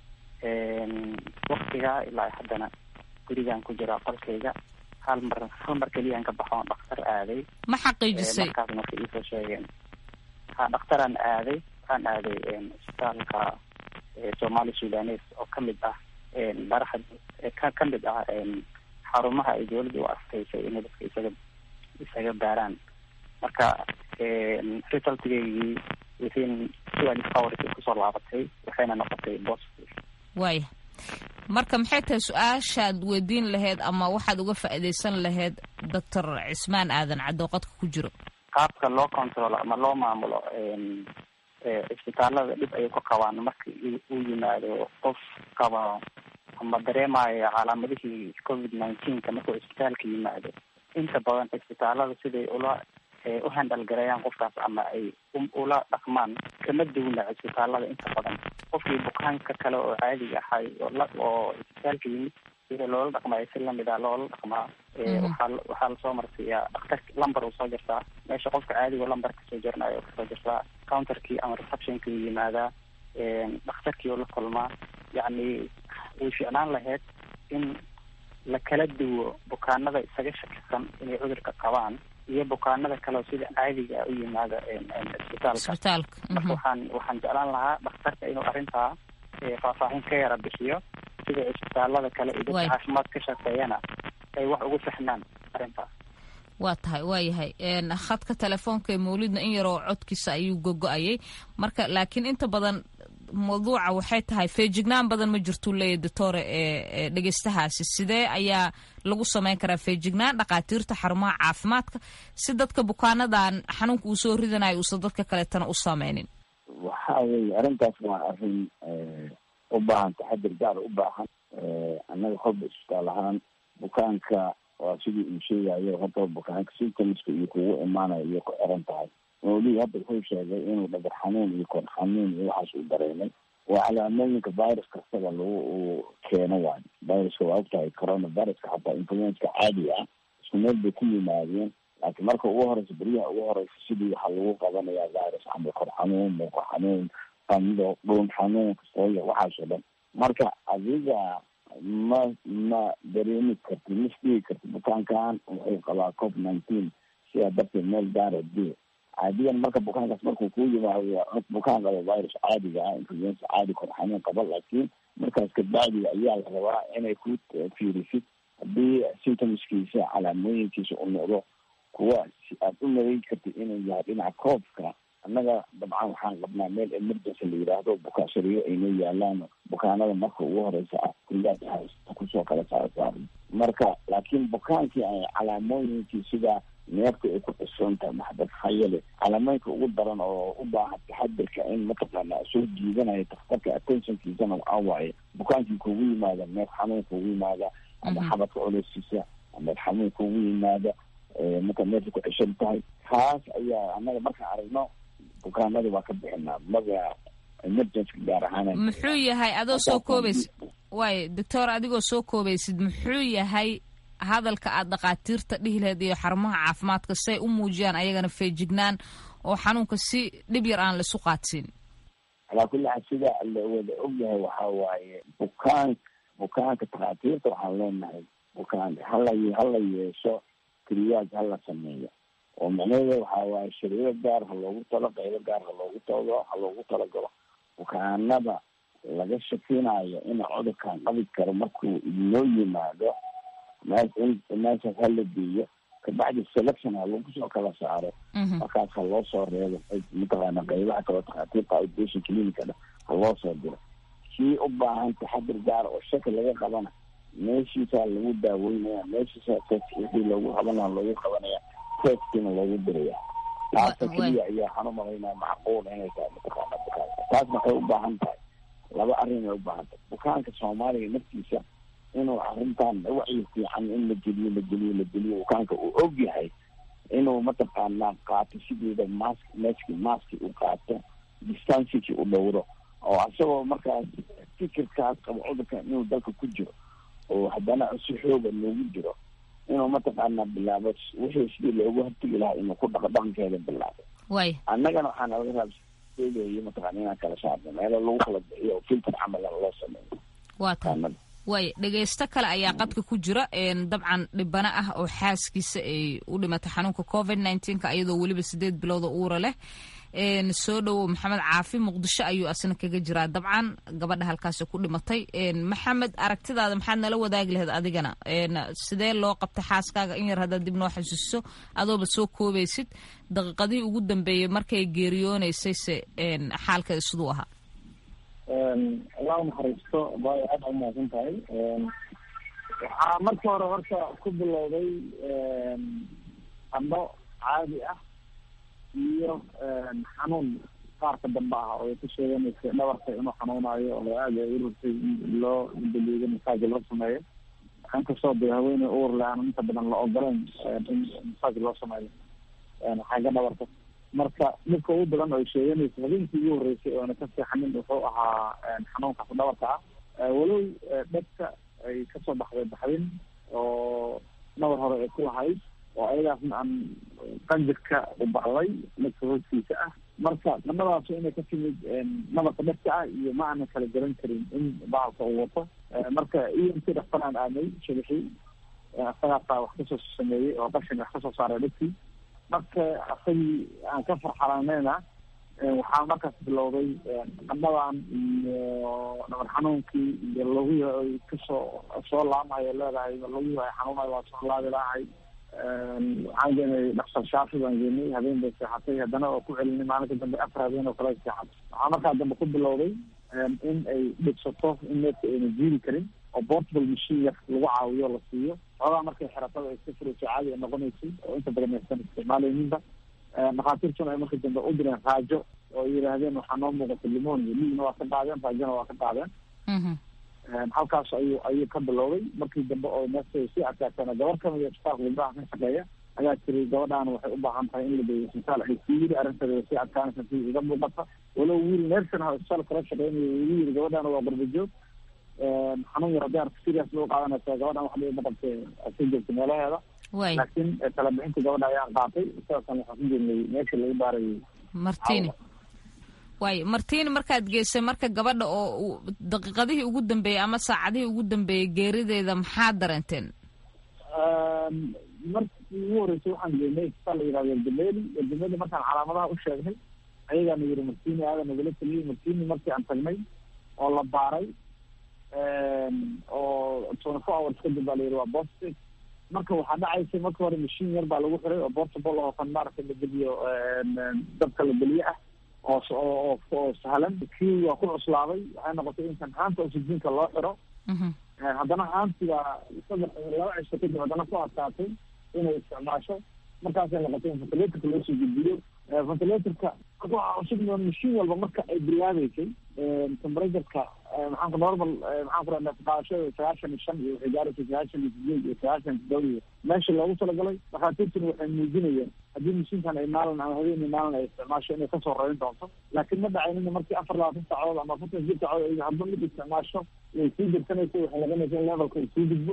waktigaa ilaa haddana gurigaan ku jiraa qolkayga hal mar hal mar keliyaan ka baxo on dhakhtar aaday ma xaqiijisay markaas marka iisoo sheegeen ha dhakhtaraan aaday waxaan aaday isbitaalka somali sudanes oo kamid ah baraxa ka kamid ah xarumaha ay dawladda u asteysay inay dadka isaga isaga baaraan marka resultgaygii within twelve hours ay kusoo laabatay waxayna noqotay positive waaya marka maxay tahay su-aashaad weydiin lahayd ama waxaad uga faa'iidaysan lahayd doctor cismaan aadan caddo qodka ku jiro qaabka loo controlo ama loo maamulo isbitaalada dhib ayay ku qabaan marka uu yimaado qof qaba ama dareemayo calaamadihii covid nineteenka markuu isbitaalka yimaado inta badan isbitaalada siday ula u handal gareeyaan qofkaas ama ay ula dhaqmaan kama duwna isbitaalada inta badan qofkii bukaanka kale oo caadiga ahay oo isbitaalka yimid sida loola dhaqmayo si lamid a loola dhaqmaa waxaa waxaa lasoo marsiiyaa dhakhtar lumber uu soo jirtaa meesha qofka caadiga lumber kasoo jirnayo kasoo jirtaa counterkii ama receptionkii uu yimaadaa dhakhtarkii uu la kulmaa yacni way ficnaan lahayd in la kala duwo bukaanada isaga shakisan inay cudurka qabaan iyo bukaanada kale oo sida caadiga u yimaada isbitaalka marka waxaan waxaan jeclaan lahaa dhakhtarka inuu arrintaa faahfaahin ka yara bixiyo sida isbitaalada kale iyo dadka caafimaad ka shaqeeyana ay wax ugu fahmaan arrintaas waa tahay waa yahay khadka telefoonka ee mawlidna in yaroo codkiisa ayuu gogo-ayay marka laakiin inta badan mawduuca waxay tahay feejignaan badan ma jirtuu leeyahy doctore ee dhegeystahaasi sidee ayaa lagu sameyn karaa feejignaan dhakhaatiirta xarumaha caafimaadka si dadka bukaanadan xanuunka uu soo ridanayo uusan dadka kaleetana u sameynin waxa weye arrintaas waa arrin u baahan taxadir gaar u baahan annaga kolba isbitaal ahaan bukaanka waa sidii uu sheegayo horta bukaanka symptomska iyo kugu imaanayo iyo ku xiran tahay mawlii hadda wuxuu sheegay inuu dhabar xanuun iyo kor xanuun iyo waxaas uu dareemay waa calaamooyinka virus kastaba lagu uu keeno waayo viruska waa ogtahay corona viruska xataa influenska caadiga ah isku meel bay ku yimaadeen laakiin marka ugu horeysa beryaha ugu horeysa sidii waxaa lagu qabanayaa virus camal kor xanuun muuqo xanuun qando dhuun xanuun kastooya waxaasoo dhan marka adiga ma ma dareemi karti ma isdhigi karti bukaankan wuxuu qabaa covid nineteen sidaa darteed meel gaara dee caadiyan marka bukaankaas markuu kuu yimaado bukaan qaba virus caadiga ah influenza caadi kor xanuun qaba laakiin markaas kabacdiga ayaa la rabaa inay ku fiirisid haddii symptomskiisa calaamooyinkiisa u noqdo kuwa aad u maleyn kartid inuu yahay dhinaca koobka annaga dabcan waxaan qabnaa meel emergency la yidhaahdo bukaashariyo aynoo yaalaan bukaanada marka ugu horeysa ah kuliyaad kusoo kala saarsaarno marka laakiin bukaankii ay calaamooyinkii sida neefta ay ku xisoon tahay maxbad hayale calaamooyinka ugu daran oo u baahan taxadirka in mataqaana soo jiidanayo dakhtarka attentionkiisana waxaa waaye bukaankii kugu yimaada neef xanuun kugu yimaada ama xabadka culeyskiisa ama xanuun kugu yimaada marka neefta ku xishan tahay kaas ayaa annaga markaan aragno bukaanada waa ka bixinaa maga emergency gaar ahaan muxuu yahay adoo soo koobaysid waay doctor adigoo soo koobaysid muxuu yahay hadalka aad dhakhaatiirta dhihi lahayd iyo xarumaha caafimaadka say u muujiyaan ayagana feejignaan oo xanuunka si dhib yar aan laisu qaadsiin calaa kulli xaal sida la wada ogyahay waxa waaye bukaan bukaanka takhaatiirta waxaan leenahay bukaan hala hala yeesho triyaaj hala sameeyo oo micnaheeda waxaa waaye shariiro gaar ha loogu talo qaybo gaar ha loogu talo ha loogu talagalo bukaanada laga shakinayo ina cudurkan qabi karo markuu inoo yimaado me meeshaas hala geeyo kabacdi selection ha lagu soo kala saaro markaas ha loo soo reebo mataqaana qaybaha kaloo takhaatiirta outpatient clinicada ha loo soo diro kii u baahan taxadir gaar oo shaki laga qabana meeshiisaa lagu daaweynaya meeshiisa test wixii loogu qabanaya loogu qabanaya testina loogu diraya taasa keliya ayaa waxaan umalaynaa macquul inay tahay mataqaana bukaanka taas maxay u baahan tahay laba arrin ay u baahan tahay bukaanka soomaaliga naftiisa inuu arrintan wacyi fiican in la geliyo la geliyo la geliyo bukaanka uu og yahay inuu mataqaanaa qaato sideeda mask meski maski uu qaato distanciki u dhowro oo isagoo markaas fikirkaas qabo cudurka inuu dalka ku jiro oo haddana si xooga loogu jiro inuu mataqaanaa bilaabo wixii sidii loogu hortegi lahaa inuu ku dhaqo dhaqankeeda bilaabo way annagana waxaa nalaga raabseegayo mataqana inaan kala saarno meelo lagu kala bixiyo oo filter camal loo sameeyo waa tahay waay dhegaysto kale ayaa qadka ku jira dabcan dhibano ah oo xaaskiisa ay u dhimatay xanuunka covid nneteen-ka iyadoo weliba sideed bilooda uura leh soo dhowow maxamed caafi muqdisho ayuu asna kaga jiraa dabcan gabadha halkaasi ku dhimatay maxamed aragtidaada maxaad nala wadaagi lahayd adigana sidee loo qabtay xaaskaaga in yar haddaad dib noo xasuusiso adooba soo koobaysid daqiiqadihii ugu dambeeyey markay geeriyoonaysayse xaalkeeda siduu ahaa allah naxariisto bay aada umahadsan tahay waxaa marka hore horta ku bilowday qandho caadi ah iyo xanuun qaarka dambe ah oo ay ku sheeganaysa dhabarka inuu xanuunayo oo aada ay u rurtay in loo daliido masaaji loo sameeyo inkastoo de haweeney uur le aan inta badan la ogoleyn in masaaji loo sameeyo xagga dhabarka marka dhibka ugu badan oo ay sheeganaysa habeenkii ugu horreysay oona ka seexanin wuxuu ahaa xanuunkaas dhabarka ah walow dhegta ay kasoo baxday baxdin oo nabar hore ay ku lahayd oo ayadaasna aan qanjirka u bacday dhegka hoostiisa ah marka qandhadaas inay ka timid nabarka dhegta ah iyo ma aanan kala garan karin in bahalka uu wato marka iyo intii dhaktaraan aadnay shabixii isagaasaa wax kasoo sameeyey oo qashin wax kasoo saaray dhegtii marka asagii aan ka farxalaneyna waxaa markaas bilowday qandhadan iyo nabar xanuunkii iyo laguhi ay kasoo soo laamayo leedahay laguhi ay xanuunayo waa soo laabi lahay waxaan geenay dhaktar shaafi baan geenay habeen bay seexatay haddana waa ku celinay maalinka dambe afar habeen oo kale ay seexatay waxaa markaa dambe ku bilowday in ay dhigsato in needka ayna jiiri karin oo portable machine yar lagu caawiyo la siiyo xoogaa markay xeratada ay iska furayso caadi ay noqonaysay oo inta badan aysan isticmaalayninba dhakhaatiirtuna ay marka dambe u direen raajo oo yidhaahdeen waxaa noo muuqata limonia liigna waa ka qaadeen raajona waa ka qaadeen halkaas ayuu ayuu ka bilowday markii dambe oo meesa sii adkaatana gabar kamid a isbitaalka gabdhaha ka shaqeeya ayaa tiri gabadhaan waxay u baahan tahay in la geeyo isbitaal ay sii yiri arrinteeda way sii adkaanaysa si iga muuqata walow wiil neersan ha isbitaal kala shaqeynayo igu yiri gabadhaan waa garbajoog xanuun yar hadii arka serious loo qaadanaysa gabadhaan wax dhiba qabte ka joogta meelaheeda laakiin talabixinta gabadha ayaan qaatay sidoo kale waxaan ku jirnay meesha lagu baarayay martini waay martini markaad geysay marka gabadha oo daqiiqadihii ugu dambeeyey ama saacadihii ugu dambeeyey geerideeda maxaad dareenteen markii ugu horreysay waxaan geenay isbitaal la yihahdo eldameli eldameli markaan calaamadaha u sheegnay ayagaana yiri martini aada nagala teliyey martini markii aan tagnay oo la baaray oo twenty four hours kadib baa la yidhi waa positive marka waxaa dhacaysa marka hore mashiin yar baa lagu xiray oo portable oo kan maaragtay la geliyo dabka la geliye ah oo oo oo sahlan kii waa ku cuslaaday waxay noqotay in kan haanta oxygenka loo xiro haddana haantiga saddex laba cisho kadib haddana ku adkaatay inay isticmaasho markaasay noqotay in ventilatorka loo soo gudbiyo ventilatorka marka waxaa cusub mashiin walba marka ay bilaabeysay temperatureka maxaanku normal maxaan ku rahda qaadashada sagaashan iyo shan iyo waxay gaaraysa sagaashan iyo sideed iyo sagaashan todoba iyo meesha loogu talagalay dhakhaatiirtuna waxay muujinayeen haddii mashiinkan ay maalin ama habeenii maalin ay isticmaasho inay kasoo rarin doonto laakiin ma dhacaynin markii afar labaatan saacadood ama afartan jir saacadood ay hadba mid isticmaasho way sii jirsanaysa waxay noqonaysa in levelka uu sii gudbo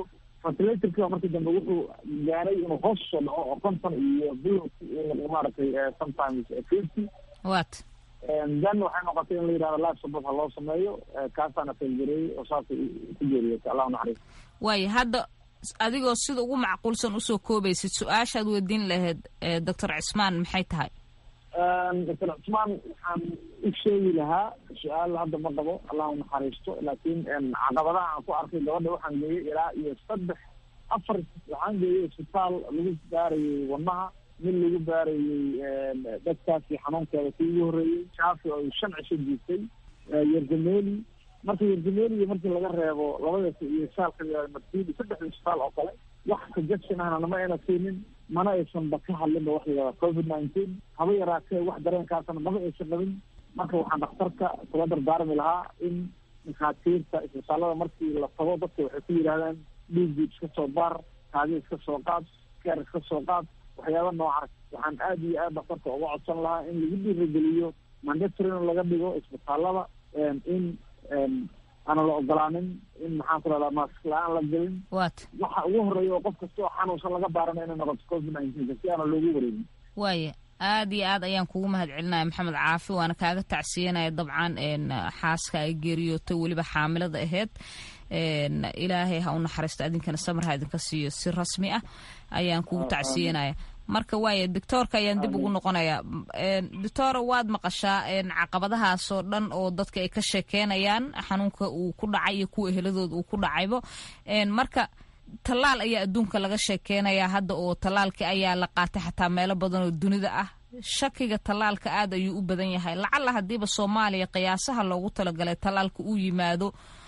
ventilatorkii markii dambe wuxuu gaaray inuu hoos soo dhaco oo konton iyo bilow maaragtay sometimes fifty wat then waxay noqotay in la yidhahdo life support ha loo sameeyo kaasaana failgareeyey oo saasay ku geeriyotay allah naxariis waayo hadda adigoo sida ugu macquulsan usoo koobaysid su-aashaad weydiin lahayd doctor cismaan maxay tahay doctor cusmaan waxaan u sheegi lahaa su-aal hadda ma qabo allah u naxariisto laakiin caqabadaha aan ku arkay gabadha waxaan geeyey ilaa iyo saddex afar waxaan geeyey isbitaal lagu baarayey wadnaha mid lagu baarayey dadkaasi xanuunkeeda kii ugu horreeyey shaafi oo shan cisho jiistay yergameli marka yergameli markii laga reebo labadaas iyo saalka martidi saddexda isbitaal oo kale wax suggestion ahna nama ayna siinin mana aysanba ka hadlinba wax layihahda covid nineteen haba yaraatee wax dareenkaasna maba aysan qabin marka waxaan dhakhtarka kula dardaarmi lahaa in dhakhaatiirta isbitaalada markii la tago dadka waxay ku yidhahdaan dhiigii iska soo baar kaadi iska soo qaad keer iska soo qaad waxyaaba noocaas waxaan aada iyo aad dhakhtarka uga codsan lahaa in lagu dhiirageliyo mandatorin laga dhigo isbitaalada in aana la ogolaanin in maxaan ku rahdaa maask la-aan la gelin wat waxa ugu horeeya oo qof kasta oo xanuunsan laga baarana inay noqoto covid nineteen si aana loogu wareegin waaya aad iyo aad ayaan kugu mahad celinaya maxamed caafi waana kaaga tacsiyanaya dabcan xaaska ay geeriyootay weliba xaamilada aheyd ilaahay ha u naxariisto adinkana samar ha idinka siiyo si rasmi ah ayaan kugu tacsiyanaya marka waaya doctoorka ayaan dib ugu noqonayaa doctora waad maqashaa caqabadahaasoo dhan oo dadka ay ka sheekeynayaan xanuunka uu ku dhacay iyo kuwa eheladooda uu ku dhacaybo marka tallaal ayaa adduunka laga sheekeynayaa hadda oo tallaalkii ayaa la qaatay xataa meelo badan oo dunida ah shakiga tallaalka aad ayuu u badan yahay lacalla haddiiba soomaaliya qiyaasaha loogu talagalay tallaalka uu yimaado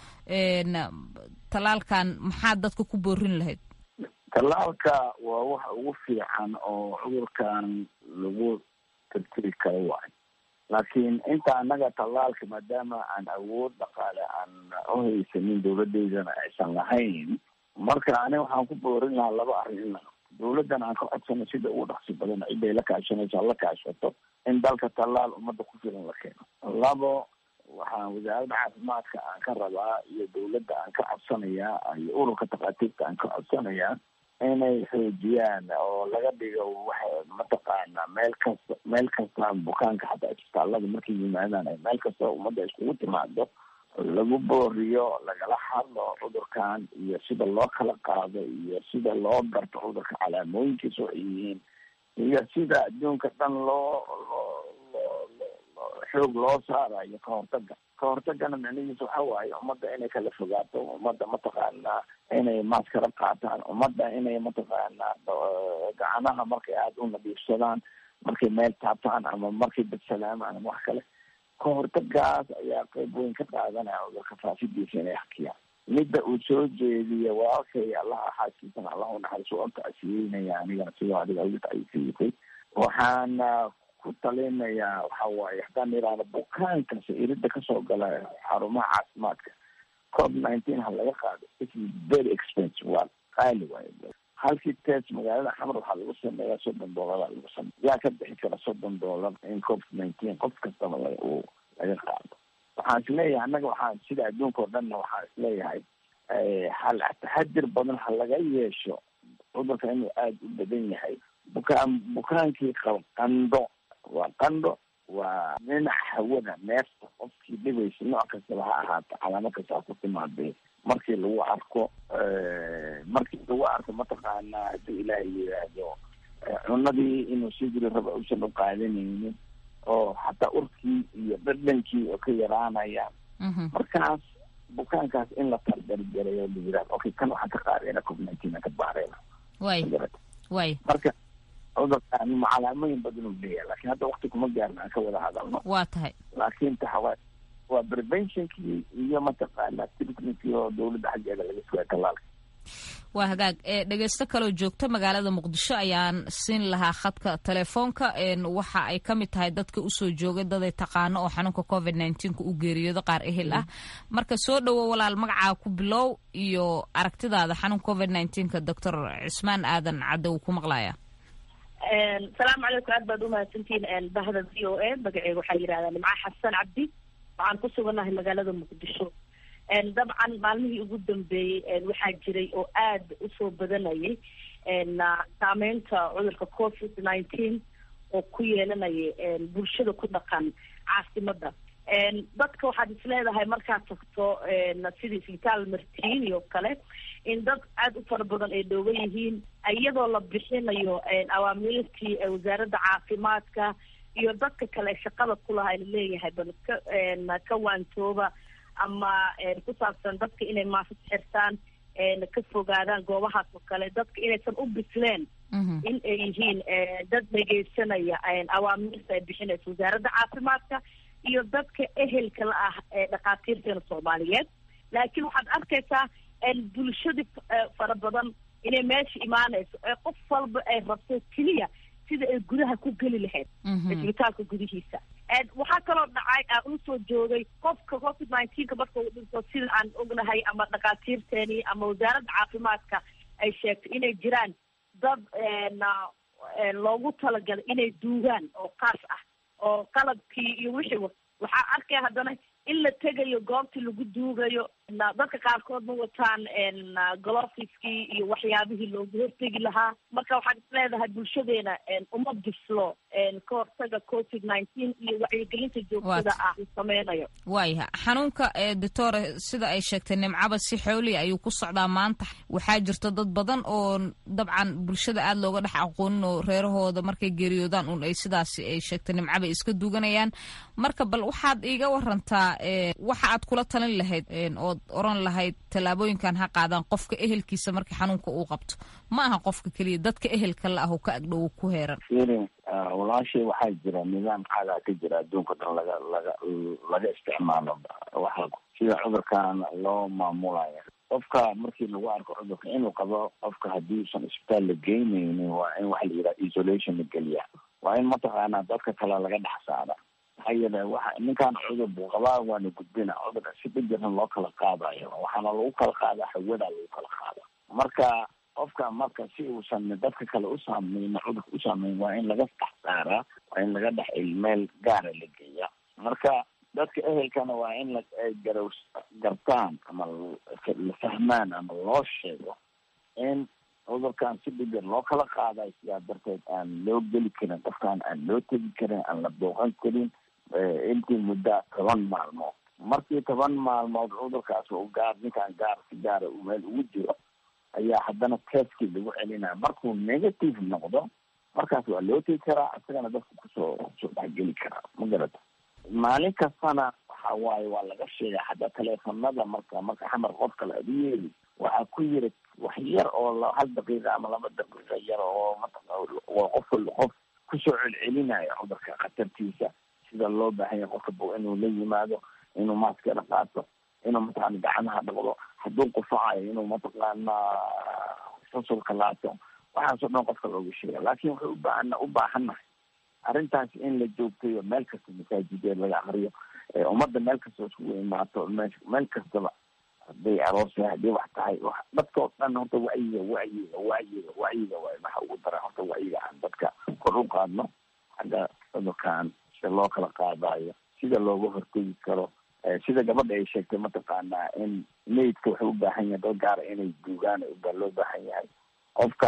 tallaalkan maxaad dadka ku boorin lahayd tallaalka waa waxa ugu fiican oo cudurkan lagu tirtiri karo waayo laakiin inta annaga tallaalka maadaama aan awood dhaqaale aan u haysanin dawladeydana aysan lahayn marka ani waxaan ku boorin lahaa laba arrin dawladdan aan ka codsano sida ugu dhaqsi badan ciday la kaashanayso la kaashato in dalka tallaal ummadda ku filan la keeno labo waxaan wasaaradda caafimaadka aan ka rabaa iyo dawladda aan ka codsanayaa iyo ururka takhaatiirta aan ka codsanayaa inay xoojiyaan oo laga dhigo waxa mataqaana meel kasta meel kasta bukaanka xataa isbitaalada markay yimaadaan ay meel kasta ummadda iskugu timaado lagu booriyo lagala hadlo cudurkan iyo sida loo kala qaado iyo sida loo garto cudurka calaamooyinkiisa waxay yihiin iyo sida adduunka dhan loo xoog loo saarayo ka hortaga ka hortagana micnihiisa waxa waaye ummadda inay kala fogaato ummadda mataqaanaa inay maaskara qaataan ummadda inay mataqaanaa gacanaha markay aada u nadiifsadaan markay meel taabtaan ama markay badsalaamaan ama wax kale ka hortagaas ayaa qeyb weyn ka qaadanaya cudurka faafidiisa inay hakiyaan midda uu soo jeediya walaalkay allaha xaaskiisana allah unaxariiso oo tacsiyeynaya anigana sidoo adiga ugu tacsiyisay waxaan ku talinayaa waxa waaye haddaan idhaahdo bukaankas irida kasoo gala xarumaha caafimaadka covid nineteen ha laga qaado it is very expensive waa qaali waaye halkii test magaalada xamar waxaa lagu sameeyaa soddon doolara lagu sameya yaa ka bixi kara soddon doolar in covid nineteen qof kastaba la uu laga qaado waxaan isleeyahay annaga waxaan sida adduunka oo dhanna waxaan isleeyahay hal taxadir badan ha laga yeesho cudurka inuu aada u badan yahay bukaan bukaankii qaba qandho waa qandho waa dhinaca hawada neefta qofkii dhibaysa nooc kastaba ha ahaato calaamo kasta ha ku timaadee markii lagu arko markii lagu arko mataqaanaa haddii ilaahay yidhaahdo cunadii inuu sii jiri raba uusan u qaadanaynin oo xataa urkii iyo dhadhankii oo ka yaraanayaan markaas bukaankaas in la tardargarayo la yidhahdo okay kan waxaan ka qaadayna covid nineteen aan ka baarayna way way marka cudurkaan calaamooyin badan uu leeyahay laakiin hadda wakti kuma gaarna aan ka wada hadalno waa tahay laakiin taxawaa waa preventionkii iyo mataqaana treatmentkii oo dawladda xaggeeda laga sugaya tallaalka waa hagaag dhegeysto kaloo joogta magaalada muqdisho ayaan siin lahaa khadka telefoonka waxa ay ka mid tahay dadka usoo joogay daday taqaano oo xanuunka covid nneteen-ka u geeriyoodo qaar ehel ah marka soo dhowo walaal magacaa ku bilow iyo aragtidaada xanuunka covid nneteen-ka doctor cismaan aadan cadde uu ku maqlaya salaamu calaykum aad baad umahadsantihiin bahda v o a magaceega waxaa yidhahdaa nimca xasan cabdi waxaan ku sugannahay magaalada muqdisho dabcan maalmihii ugu dambeeyey waxaa jiray oo aada usoo badanayay saameynta cudurka covid nineteen oo ku yeelanaya bulshada ku dhaqan caasimada dadka waxaad isleedahay markaad tagto sidii isbitaal martiin iyo kale in dad aada u fara badan ay dhoogan yihiin iyadoo la bixinayo awaamiirtii wasaaradda caafimaadka iyo dadka kale shaqada kulaha laleeyahay bal ka ka waantooba ama ku saabsan dadka inay maasad xirtaan ka fogaadaan goobahaas oo kale dadka inaysan u bisleen in ay yihiin dad dhegeysanaya awaamiirta ay bixinayso wasaaradda caafimaadka iyo dadka ehelka la ah ee dhakhaatiirteena soomaaliyeed laakiin waxaad arkaysaa bulshadii fara badan inay meesha imaanayso ee qof walba ay rabto keliya sida ay gudaha ku geli lahayd isbitaalka gudihiisa waxaa kaloo dhacay aan usoo joogay qofka covid nineteenka marka uu dhinto sida aan ognahay ama dhakhaatiirteeni ama wasaaradda caafimaadka ay sheegtay inay jiraan dad loogu talagalay inay duugaan oo kaas ah oo qalabkii iyo wixii waxaa arkaya haddana in la tegayo goobtii lagu duugayo dadka qaarkood ma wataan golofiskii iyo waxyaabihii loogu hortegi lahaa marka waxaad isleedahay bulshadeena uma bislo ka hortaga covid nineteen iyo wacyigelinta joogtada ah uu sameynayo waayaha xanuunka doctore sida ay sheegtay nimcaba si xooliya ayuu ku socdaa maanta waxaa jirta dad badan oo dabcan bulshada aada looga dhex aqoonin oo reerahooda markay geeriyoodaan un ay sidaasi ay sheegtay nimcaba iska duganayaan marka bal waxaad iiga warantaa waxa aad kula talin lahayd ood oran lahayd tallaabooyinkan ha qaadaan qofka ehelkiisa marka xanuunka uu qabto ma aha qofka keliya dadka ehelka la ah oo ka agdhowo ku heeran firin walaashay waxaa jira nidaam caadaa ka jira adduunka dhan laga laga laga isticmaalo waxa sida cudurkan loo maamulaya qofka markii lagu arko cudurka inuu qabo qofka haddii usan isbitaal la geynaynin waa in waxa la yidhaha isolation la geliya waa in mataqaanaa dadka kale laga dhex saara maxaa yeele waxa ninkan cudur buu qabaa waana gudbina cudur si dhijiran loo kala qaadayo waxaana lagu kala qaadaa hawada lagu kala qaada marka qofka marka si uusan dadka kale usaameyn cudurka usaameyn waa in laga dhex saaraa waa in laga dhex meel gaara la geeya marka dadka ehelkana waa in ay garaw gartaan ama la fahmaan ama loo sheego in cudurkan si dhibir loo kala qaadayo sidaa darteed aan loo geli karin qofkaan aan loo tegi karin aan la booqan karin intii muddo toban maalmood markii toban maalmood cudurkaas u gaar ninkaan gaar si gaara uu meel ugu jiro ayaa haddana testkii lagu celinaya markuu negative noqdo markaas waa loo tegi karaa isagana dadka kusoo kusoo dhexgeli karaa ma garata maalin kastana waxa waaye waa laga sheegay xataa teleefonada marka marka xamar qof kale ad u yeeli waxaa ku yiri wax yar oo hal daqiiqa ama laba daqiiqa yar oo waa qof qof kusoo celcelinaya cudurka khatartiisa sida loo baahan yahay qofka bo inuu la yimaado inuu maaskada qaato inuu mataqaana gacmaha dhaqdo hadduu qufacayo inuu mataqaana fasulka laato waxaasoo dhan qofka looga sheega laakin waxay ubaahan u baahannahay arrintaas in la joogtayo meel kasta masaajideed laga akriyo ummadda meel kasta iskugu imaato me meel kastaba hadday aroosya hadday wax tahay dadkao dhan horta wacyiga wacyiga wacyiga wacyiga waay waxa ugu dara horta wacyiga aan dadka kor u qaadno xagga cudurkaan sida loo kala qaadayo sida looga hortegi karo sida gabadha ay sheegtay mataqaanaa in maydka waxay u baahan yahay dad gaara inay duugaan baa loo baahan yahay qofka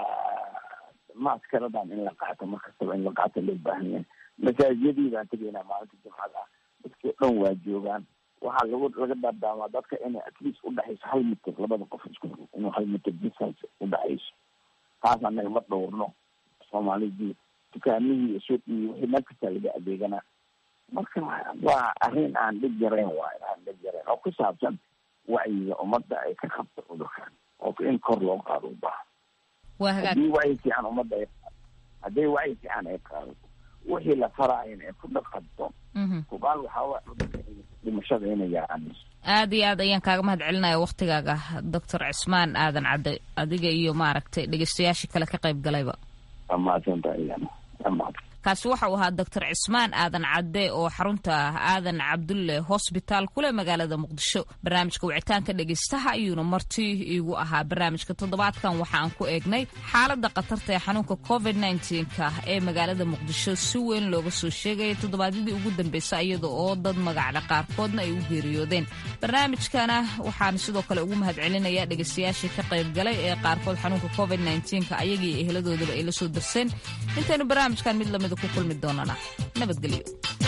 maaskaradan in la qaato markastaba in la qaato loo baahan yahay masaajiyadii baan tegaynaa maalinta jimcada dadkii o dhan waa joogaan waxaa lagu laga daadaamaa dadka inay at least udhexayso hal mitir labada qof isku inuu hal mitir distance udhexayso taas anaga ma dhowrno soomaalidii dukaamihii iyo suuqii wixii meel kastaa laga adeeganaa marka waa arrin aan dhib yarayn waay aan dhib yarayn oo ku saabsan wacyiga ummadda ay ka qabto cudurkan oo in kor loo qaado u baahan haddii wacyi fiican ummadda ay hadday wacyi fiican ay qaadato wixii la faraayana ay ku dhaqanto hubaal waxaa dhimashada inay yaraanayso aad iyo aad ayaan kaaga mahad celinaya waktigaaga doctor cismaan aadan cadde adiga iyo maaragtay dhegeystayaashii kale ka qayb galayba kaasi waxa uu ahaa doctor cismaan aadan cadde oo xarunta aadan cabdulle hosbitaal kule magaalada muqdisho barnaamijka wicitaanka dhegeystaha ayuuna marti iigu ahaa barnaamijka toddobaadkan waxa aan ku eegnay xaalada khatarta ee xanuunka covid ka ee magaalada muqdisho si weyn looga soo sheegaya toddobaadyadii ugu dambeysay iyada oo dad magacle qaarkoodna ay u geeriyoodeen barnaamijkana waxaan sidoo kale ugu mahadcelinaya dhegeystayaashii ka qaybgalay ee qaarkood xanuunka covid ka ayagii eheladoodaba ay la soo darseen intaynu barnaamijkan mid lamida ku kulmi doonana nabadgelyo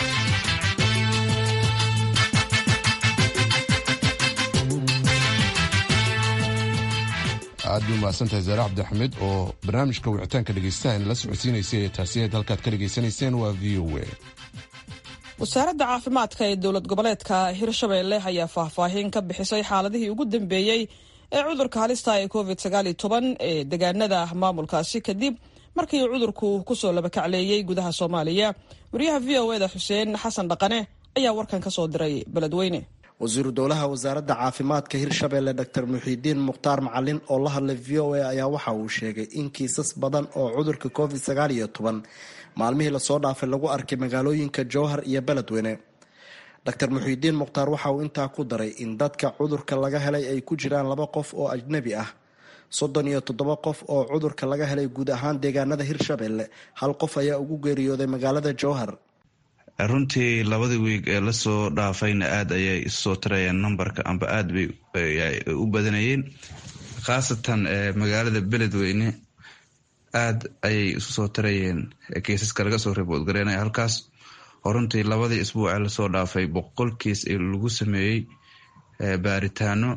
aad bay umahadsantahay zaare cabdixamed oo barnaamijka wicitaanka dhegeystahan la socodsiinaysay ee taasiyeed halkaad ka dhegaysanayseen waa v o a wasaaradda caafimaadka ee dowlad goboleedka hirshabeelle ayaa faahfaahin ka bixisay xaaladihii ugu dambeeyey ee cudurka halista ee covid ee degaanada maamulkaasi kadib markii cudurku kusoo labakacleeyey gudaha soomaaliya wariyaha v o eda xuseen xasan dhaqane ayaa warkan ka soo diray beledweyne wasiiru dowlaha wasaaradda caafimaadka hirshabeelle dr muxiidiin mukhtaar macalin oo la hadlay v o a ayaa waxa uu sheegay in kiisas badan oo cudurka covid sagaal iyo toban maalmihii lasoo dhaafay lagu arkay magaalooyinka jowhar iyo beledweyne dr muxiidiin mukhtaar waxa uu intaa ku daray in dadka cudurka laga helay ay ku jiraan laba qof oo ajnabi ah soddon iyo toddoba qof oo cudurka laga helay guud ahaan deegaanada hirshabeelle hal qof ayaa ugu geeriyooday magaalada jowhar runtii labadii wiig ee lasoo dhaafayna aada ayay isusoo tarayeen numberka amba aada bay u badanayeen khaasatan magaalada beledweyne aada ayay isu soo tarayeen kiisaska laga soo riboodgareynaya halkaas oo runtii labadii isbuuc ee lasoo dhaafay boqol kiis lagu sameeyey baaritaano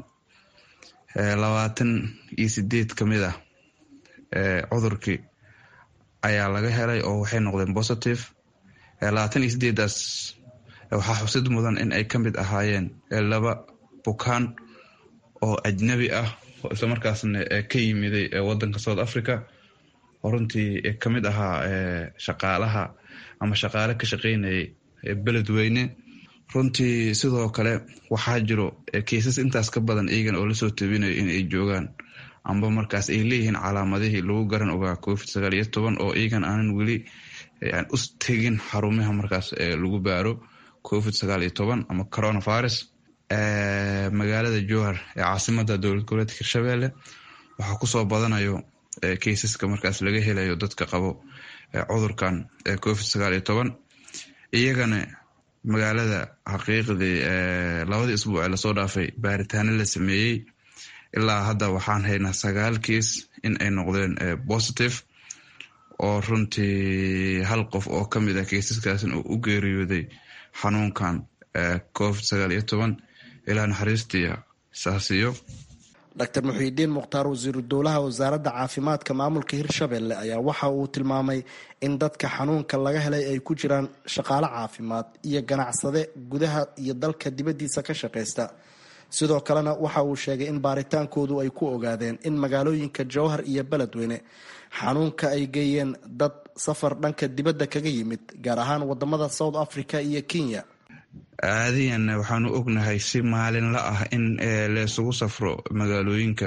labaatan iyo sideed ka mid ah cudurkii ayaa laga helay oo waxay noqdeen positive labaatan iyo sideedaas waxaa xusid mudan in ay ka mid ahaayeen laba bukaan oo ajnabi ah oo islamarkaasna ka yimiday wadanka south africa oo runtii ka mid ahaa shaqaalaha ama shaqaale ka shaqeynayay beledweyne runtii sidoo kale waxaa jiro kiisas intaas ka badan iyagan oo lasoo tabinayo in ay joogaan amba markaas ay leeyihiin calaamadihii lagu garan ogaa covid sagaal iyo toban oo iyagan aanan weli aan us tegin xarumaha markaas lagu baaro covid sagaal iyo toban ama coronavirus magaalada jowhar ee caasimada dowlad goboleedka hirshabelle waxaa kusoo badanayo keisaska markaas laga helayo dadka qabo cudurkan covid sagaal iyo toban iyagana magaalada xaqiiqdii labadii isbuuc ee lasoo dhaafay baaritaano la sameeyey ilaa hadda waxaan haynaa sagaal kiis in ay noqdeen positive oo runtii hal qof oo ka mid ah keisaskaasna uu u geeriyooday xanuunkan covid sagaal iyo toban ilaa naxariistii saasiyo dr muxiidiin mukhtaar wasiiru dowlaha wasaaradda caafimaadka maamulka hirshabelle ayaa waxa uu tilmaamay in dadka xanuunka laga helay ay ku jiraan shaqaale caafimaad iyo ganacsade gudaha iyo dalka dibaddiisa ka shaqaysta sidoo kalena waxa uu sheegay in baaritaankoodu ay ku ogaadeen in magaalooyinka jowhar iyo beledweyne xanuunka ay geeyeen dad safar dhanka dibadda kaga yimid gaar ahaan wadamada south africa iyo kenya caadiyan waxaanu ognahay si maalinla ah in laysugu safro magaalooyinka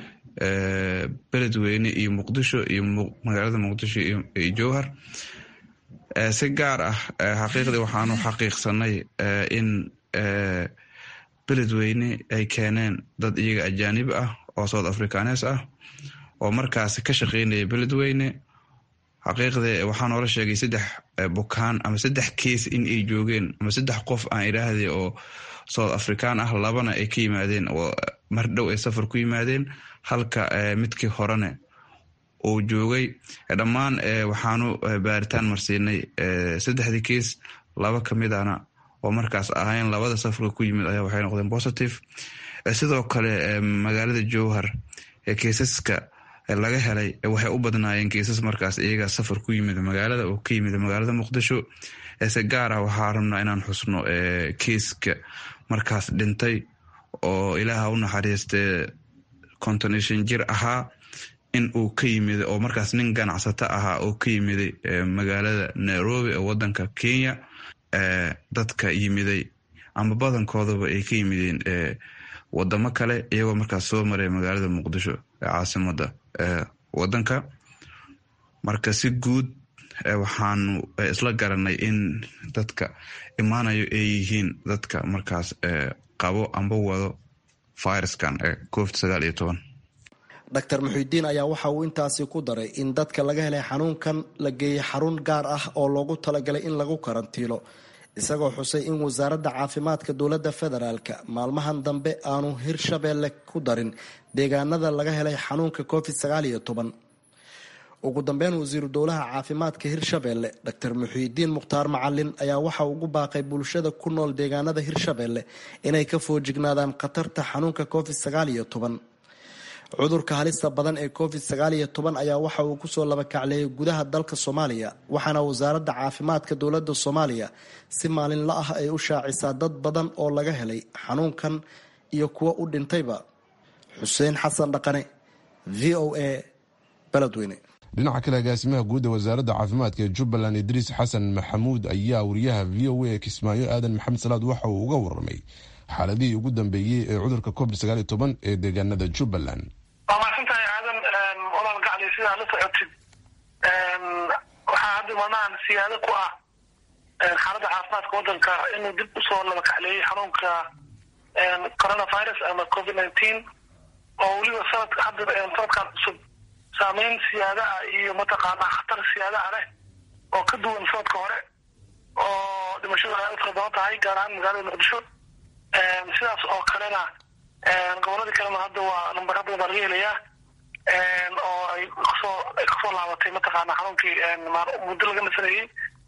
beledweyne iyo muqdisho iyo magaalada muqdisho iyo jowhar si gaar ah xaqiiqdii waxaanu xaqiiqsanay in beledweyne ay keeneen dad iyaga ajaanib ah oo south africanes ah oo markaasi ka shaqeynaya beledweyne xaqiiqdii waxaa noola sheegay saddex bukaan ama saddex keis in ay joogeen ama saddex qof aan idhaahday oo south african ah labana ay ka yimaadeen oo mar dhow ay safar ku yimaadeen halka midkii horene uu joogay dhammaan waxaanu baaritaan marsiinay saddexdii keis laba kamid ana oo markaas ahayn labada safarka ku yimid ayaa waxay noqdeen positive sidoo kale magaalada jowhar keisaska laga helay waxay u badnaayeen keisas markaas iyaga safar ku yimid magaalada oo ka yimid magaalada muqdisho se gaar ah waxaa rabnaa inaan xusno keiska markaas dhintay oo ilaaha u naxariistee contonation jir ahaa in uu ka yimid oo markaas nin ganacsato ahaa oo ka yimiday magaalada nairobi ee wadanka kenya dadka yimiday ama badankoodaba ay ka yimideen wadamo kale iyagoo markaas soo maray magaalada muqdisho ee caasimada wadanka marka si guud waxaanu isla garanay in dadka imaanayo ay yihiin dadka markaas qabo amba wado viruskan ee covid sagaal iyo toban doctor muxidiin ayaa waxa uu intaasi ku daray in dadka laga helay xanuunkan la geeyey xarun gaar ah oo loogu talagalay in lagu karantiilo isagoo xusay in wasaaradda caafimaadka dowladda federaalka maalmahan dambe aanu hirshabeelle ku darin deegaanada laga helay xanuunka covid sagaal iyo toban ugu dambeyn wasiiru dowlaha caafimaadka hirshabeelle doctor muxiidiin mukhtaar macalin ayaa waxa ugu baaqay bulshada ku nool deegaanada hirshabeelle inay ka foojignaadaan khatarta xanuunka covid sagaal iyo toban cudurka halista badan ee covid sagaal iyo toban ayaa waxa uu kusoo labakacleeyay gudaha dalka soomaaliya waxaana wasaaradda caafimaadka dowladda soomaaliya si maalinla ah ay u shaacisaa dad badan oo laga helay xanuunkan iyo kuwa u dhintayba xuseen xasan dhaqane v o a beledweyne dhinaca kale agaasimaha guud ee wasaaradda caafimaadka ee jubbaland idriis xasan maxamuud ayaa wariyaha v o a kismaayo aadan maxamed salaad waxa uu uga waramay xaaladihii ugu dambeeyey ee cudurka covid sagaal iyo toban ee deegaanada jubbaland waa mahadsantahay aadan walaal gacli sidaa la socotid waxaa hadda maalmahan siyaado ku ah xaaladda caafimaadka waddanka inuu dib usoo laba kacleeyey xanuunka coronavirus ama covid nineteen oo weliba sanad hadda sanadkan cusub saameyn siyaada ah iyo mataqaanaa khatar siyaada ah leh oo ka duwan sanadka hore oo dhimashadu ay u fara badan tahay gaar ahaan magaalada muqdisho sidaas oo kalena goboladii kalena hadda waa numbara badan baa laga helayaa oo ay kasoo ay kasoo laabatay mataqaana xanuunkii muddo laga nasanayey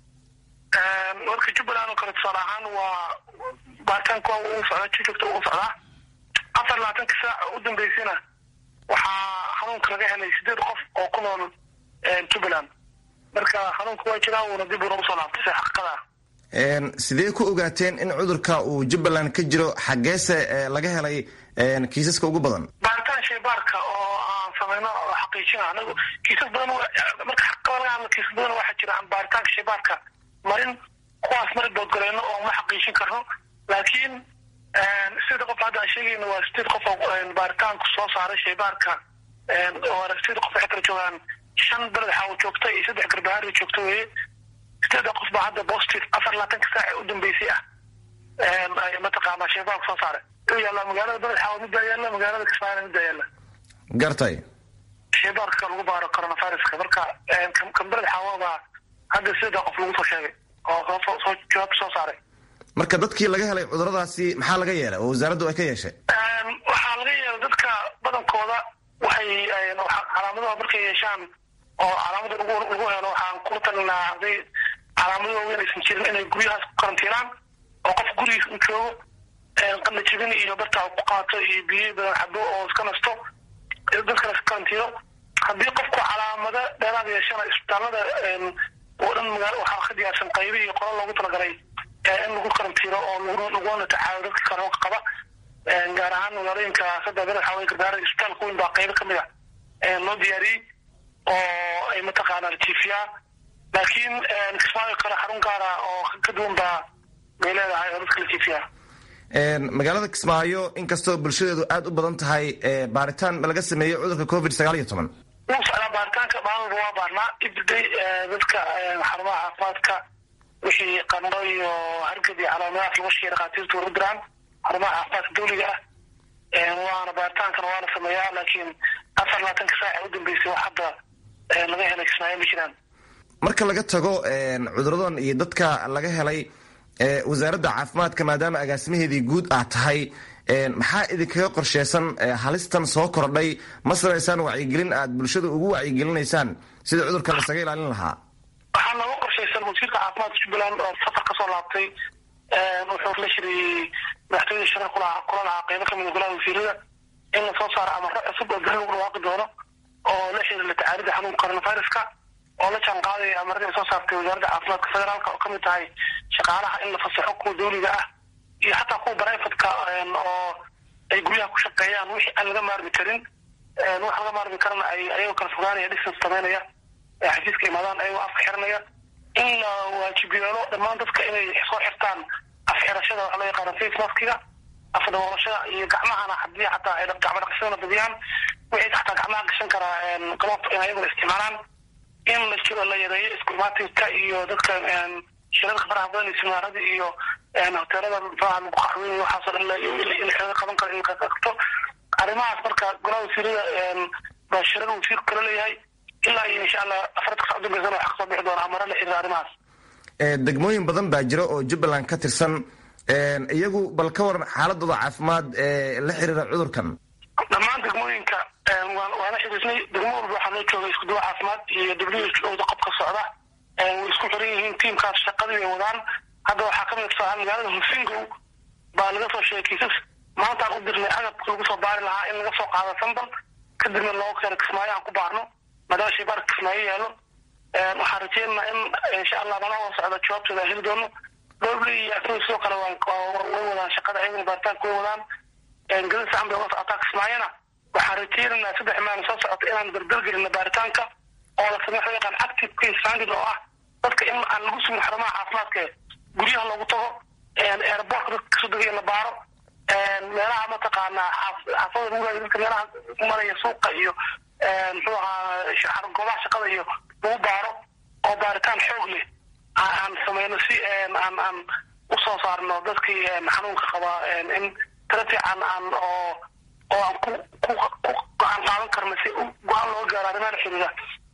marka jubbaland oo kale tusaale ahaan waa baaritaanka waa uu socdaa si joogta uu socdaa afar labaatanka saac u dambeysana waxaa xanuunka laga helay sideed qof oo ku nool jubbaland marka xanuunka waa jiraa uuna dib uuna usoo laabtay si xaqiiqada sidee ku ogaateen in cudurka uu jubbaland ka jiro xaggeese laga helay kiisaska ugu badan baaritaan shaybaarka oo aan samayno oo xaqiijina anagu kiisas badan marka xaqiiqada laga hadlo kiisas badan waxaa jira aan baaritaanka shaybaarka marin kuwaas mari doodgalayno oo ma xaqiijin karno laakiin sida qof hadda aan sheegayno waa sideed qof oo baaritaanku soo saaray shaybaarka waana sideed qof waxay kala joogaan shan beled xaawo joogta iyo saddex garbahaari joogta weeye sideeda qof baa hadda positive afar labaatanka saac ee u dambeysay ah mataqaanaa shaybaarku soo saaray u yaalla magaalada beled xaawo midbaa yaalla magaalada kismaayana midbaa yaalla gartay shaybaarka lagu baaro coronaviruska marka kan beled xaawo baa hadda sideeda qof lagu soo sheegay oo soo soo jawaabta soo saaray marka dadkii laga helay cuduradaasi maxaa laga yeelay oo wasaaraddu ay ka yeeshay waxaa laga yeelay dadka badankooda waxay calaamadaha markay yeeshaan oo calaamada lagu lagu helo waxaan kula talinaa hadday calaamado waaweyn aysan jirin inay guryahaas ku karantiinaan oo qof gurigiis u joogo qadla jibin iyo bartaa ku qaato iyo biyo badan xabo oo iska nasto dadkana iska karantiino haddii qofku calaamado dheeraad yeeshana isbitaalada oo dhan magaalo waxaa ka diyaarsan qaybi iyo qolo loogu talagalay in lagu karantiino oo laguna tacaalo dadka karoonka qaba gaar ahaan magaalooyinka saddex beled xaway gargaara isbitaalka weyn baa qaybo kamid a loo diyaariyey oo ay mataqaana la jiifiyaa laakiin kismaayo kale xarun gaara oo ka duwan baa bay leedahay oo dadka la jiifiyaa magaalada kismaayo inkastoo bulshadeedu aada u badan tahay baaritaan ma laga sameeyey cudurka covid sagaal iyo toban wuu socdaa baaritaanka maalmalba waa baarnaa ibday dadka xarumaha caafimaadka wixii qandho iyo hargab iyo calaamadahaas lagu sheegay dhakhaatiirtu way u diraan xarumaha caafimaadka dawliga ah waana baaritaankana waa la sameeyaa laakiin afar labaatanka saac ee u dambeysay wax hadda laga helay kismaayo ma jiraan marka laga tago cuduradan iyo dadka laga helay wasaaradda caafimaadka maadaama agaasimaheedii guud aad tahay maxaa idinkaga qorsheysan halistan soo kordhay ma samaysaan wacyigelin aad bulshada ugu wacyigelinaysaan sida cudurkan lasaga ilaalin lahaa waxaa nooga qorshaysan wasiirka caafimaadka jubbaland oo safar kasoo laabtay wuxuu la shiriyey madaxtooyada shaqo kula kula lahaa qeybo kamid a golaha wasiirada in lasoo saaro amaro cusub oo beri lagu dhawaaqi doono oo la xiriira la tacaalida xanuunka coronaviruska oo la jaan qaadaya amarada ay soo saartay wasaaradda caafimaadka federaalka oo kamid tahay shaqaalaha in la fasaxo kuwa dawliga ah iyo xataa kuwa brivatka oo ay guryaha ku shaqeeyaan wixii aan laga maarmi karin wax laga maarmi karana ay ayagoo kala fogaanaya distance sameynaya xafiiska imaadaan ayagoo afka xiranaya in la waajib yeelo dhammaan dadka inay soo xirtaan afxirashada waxa loo yaqaana face maskiga afdaboolashada iyo gacmahana haddii xataa ay gacmo dhaqashadana badiyaan wixii xataa gacmaha gashan karaa galoob in ayaguna isticmaalaan in la jiro la yareeyo iskumaatinka iyo dadka shirarka faraha badan iyo simaarada iyo hoteelada faraha lagu qaxweyn waxaasoo dhan in xeeda qaban karo in kakagto arrimahaas marka golaha wasiirada baa shirar wasiirku kala leeyahay ilaa iyo insha allah afarta sac dambeysana waxa kasoo bixi doona amara la xiriira arrimahaas degmooyin badan baa jira oo jubbaland ka tirsan iyagu bal ka waran xaaladooda caafimaad ee la xiriira cudurkan dhammaan degmooyinka waana xiriisnay degmo walba waxaa loo joogay iskuduwa caafimaad iyo w h o da qobka socda way isku xiran yihiin tiimkaas shaqadii bay wadaan hadda waxaa kamid tusaale magaalada husingow baa laga soo sheegay kiisas maantaan u dirnay agabka lagu soo baari lahaa in laga soo qaado sambal kadibna looga keeno kismaayo aan ku baarno maadaama shaybaarka kismaayo yaalo waxaan rajeynaynaa in insha allah manaha socda jawaabtooda aan heli doono dowley iyo asaga sidoo kale way wadaan shaqada ayagana baaritaanka way wadaan gadad saxan bay uga socotaa kismaayona waxaan rajeynaynaa saddex maalin soo socota inaan dardargelino baaritaanka oo la sameeyo waxa yaqaan active case finding oo ah dadka in aan lagu sugin xarumaha caafimaadka guryaha loogu tago airportka dadka kasoo degaya la baaro meelaha mataqaanaa xaafada lagu raadiyo dadka meelaha maraya suuqa iyo muxuu ahaa goobaha shaqada iyo lagu baaro oo baaritaan xoog leh aan sameyno si aan aan usoo saarno dadkii xanuunka qabaa in tala fiican aan oo oo aan ku ku ku go-aan qaadan karno si go-aan looga gaaro arrimaha la xiriira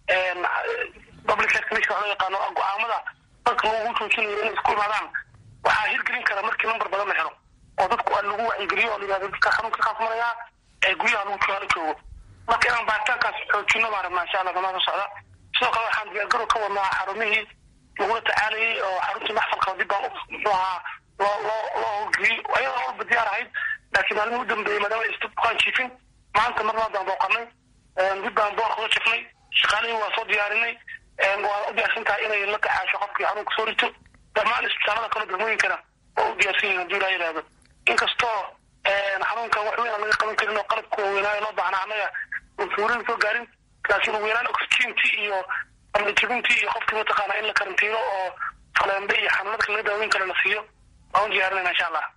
public health commission waxa loo yaqaano go-aamada dadka lagu joojinayo inay isku imaadaan waxaa hirgelin kara markii number badan la helo oo dadku lagu wacyigeliyo oo la yihahdo dadka xanuunka kaas marayaa ee guryaha lagu jooga la joogo marka inaan baaritaankaas xoojino baan rabnaa insha allah damaa soo socda sidoo kale waxaan diyaargarow ka wadnaa xarumihii lagula tacaalayay oo xaruntii maxfalka dib baan muxuu ahaa loo loo loo howlgeliyey ayadoo walba diyaar ahayd laakiin maalmihi u dambeeyey maadaama aysta bukaan jiifin maanta marnaa baan booqanay dib baan boorka uga jifnay shaqaalihii waa soo diyaarinay waa u diyaarsan tahay inay la tacaasho qofkii xanuunka soo rito dhammaan isbitaalada kale degmooyinkana waa u diyaarsan yihin haduu ilaa yidhahdo inkastoo xanuunkan wax weyn aan laga qaban karin oo qalabka waaweynaayo loo baahnaa annaga uusan soo gaarin laakiin ugu yaraan oxygentii iyo amlijabintii iyo qofkii mataqaana in la karantiino oo faleembe iyo xanuunadka laga daaweyn karo la siiyo waan u diyaarinayna insha allah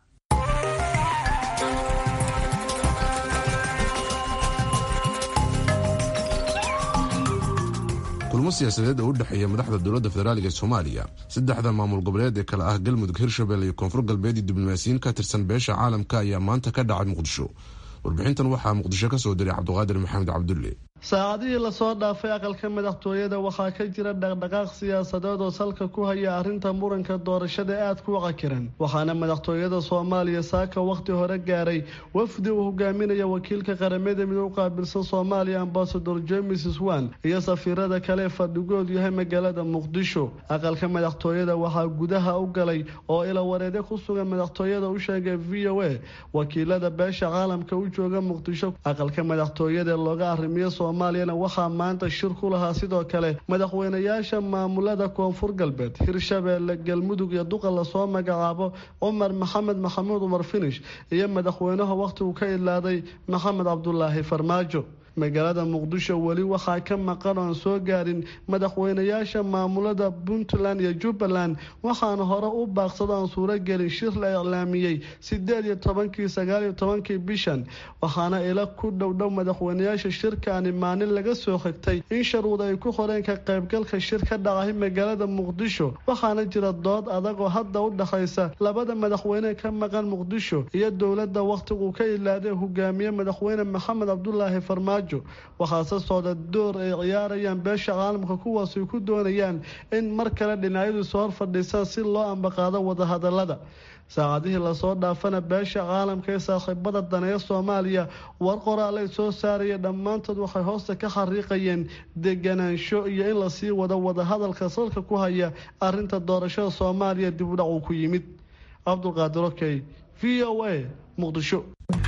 kulmo siyaasadeed oo u dhexeeya madaxda dowladda federaaliga ee soomaaliya saddexda maamul goboleed ee kale ah galmudug hirshabelle iyo koonfur galbeed iyo diblomaasiyiin ka tirsan beesha caalamka ayaa maanta ka dhacay muqdisho warbixintan waxaa muqdisho ka soo diray cabdiqaadir maxamed cabdulle saacadihii lasoo dhaafay aqalka madaxtooyada waxaa ka jira dhaqdhaqaaq siyaasadeed oo salka ku haya arrinta muranka doorashada aad ku waqakiran waxaana madaxtooyada soomaaliya saaka wakhti hore gaaray wafdi uu hogaaminaya wakiilka qaramada midoo u qaabilsan soomaaliya ambasador james swan iyo safiirada kale fadhigoodu yahay magaalada muqdisho aqalka madaxtooyada waxaa gudaha u galay oo ila wareede ku sugan madaxtooyada u sheegay v o a wakiilada beesha caalamka u jooga muqdisho aqalka madaxtooyada looga arrimiyo soomaaliyana waxaa maanta shir ku lahaa sidoo kale madaxweynayaasha maamulada koonfur galbeed hirshabeelle galmudug iyo duqa lasoo magacaabo cumar maxamed maxamuud umar finish iyo madaxweynaha wakhtigu ka idlaaday maxamed cabdulaahi farmaajo magaalada muqdisho weli waxaa ka maqan oon soo gaarin madaxweynayaasha maamulada puntland iyo jubbaland waxaana hore u baaqsado aan suuragelin shir la iclaamiyey sideed iyo tobankii sagaal iyo tobankii bishan waxaana ila ku dhowdhow madaxweynayaasha shirkaani maalin laga soo xigtay in sharuud ay ku qoreen ka qaybgalka shir ka dhacay magaalada muqdisho waxaana jira dood adag oo hadda u dhexaysa labada madaxweyne ka maqan muqdisho iyo dowladda wakhtigu ka ilaaday hogaamiye madaxweyne maxamed cabdulaahi farmaajo waxaase socda door ay ciyaarayaan beesha caalamka kuwaas ay ku doonayaan in mar kale dhinacyadu soo hor fadhiisaan si loo ambaqaado wadahadalada saacadihii lasoo dhaafana beesha caalamka ee saaxiibada daneeya soomaaliya war qoraalay soo saaraya dhammaantood waxay hoosta ka xariiqayeen deganaansho iyo in lasii wado wadahadalka salka ku haya arinta doorashada soomaaliya dib u dhac uu ku yimid cabdulqaadir okey v o a muqdisho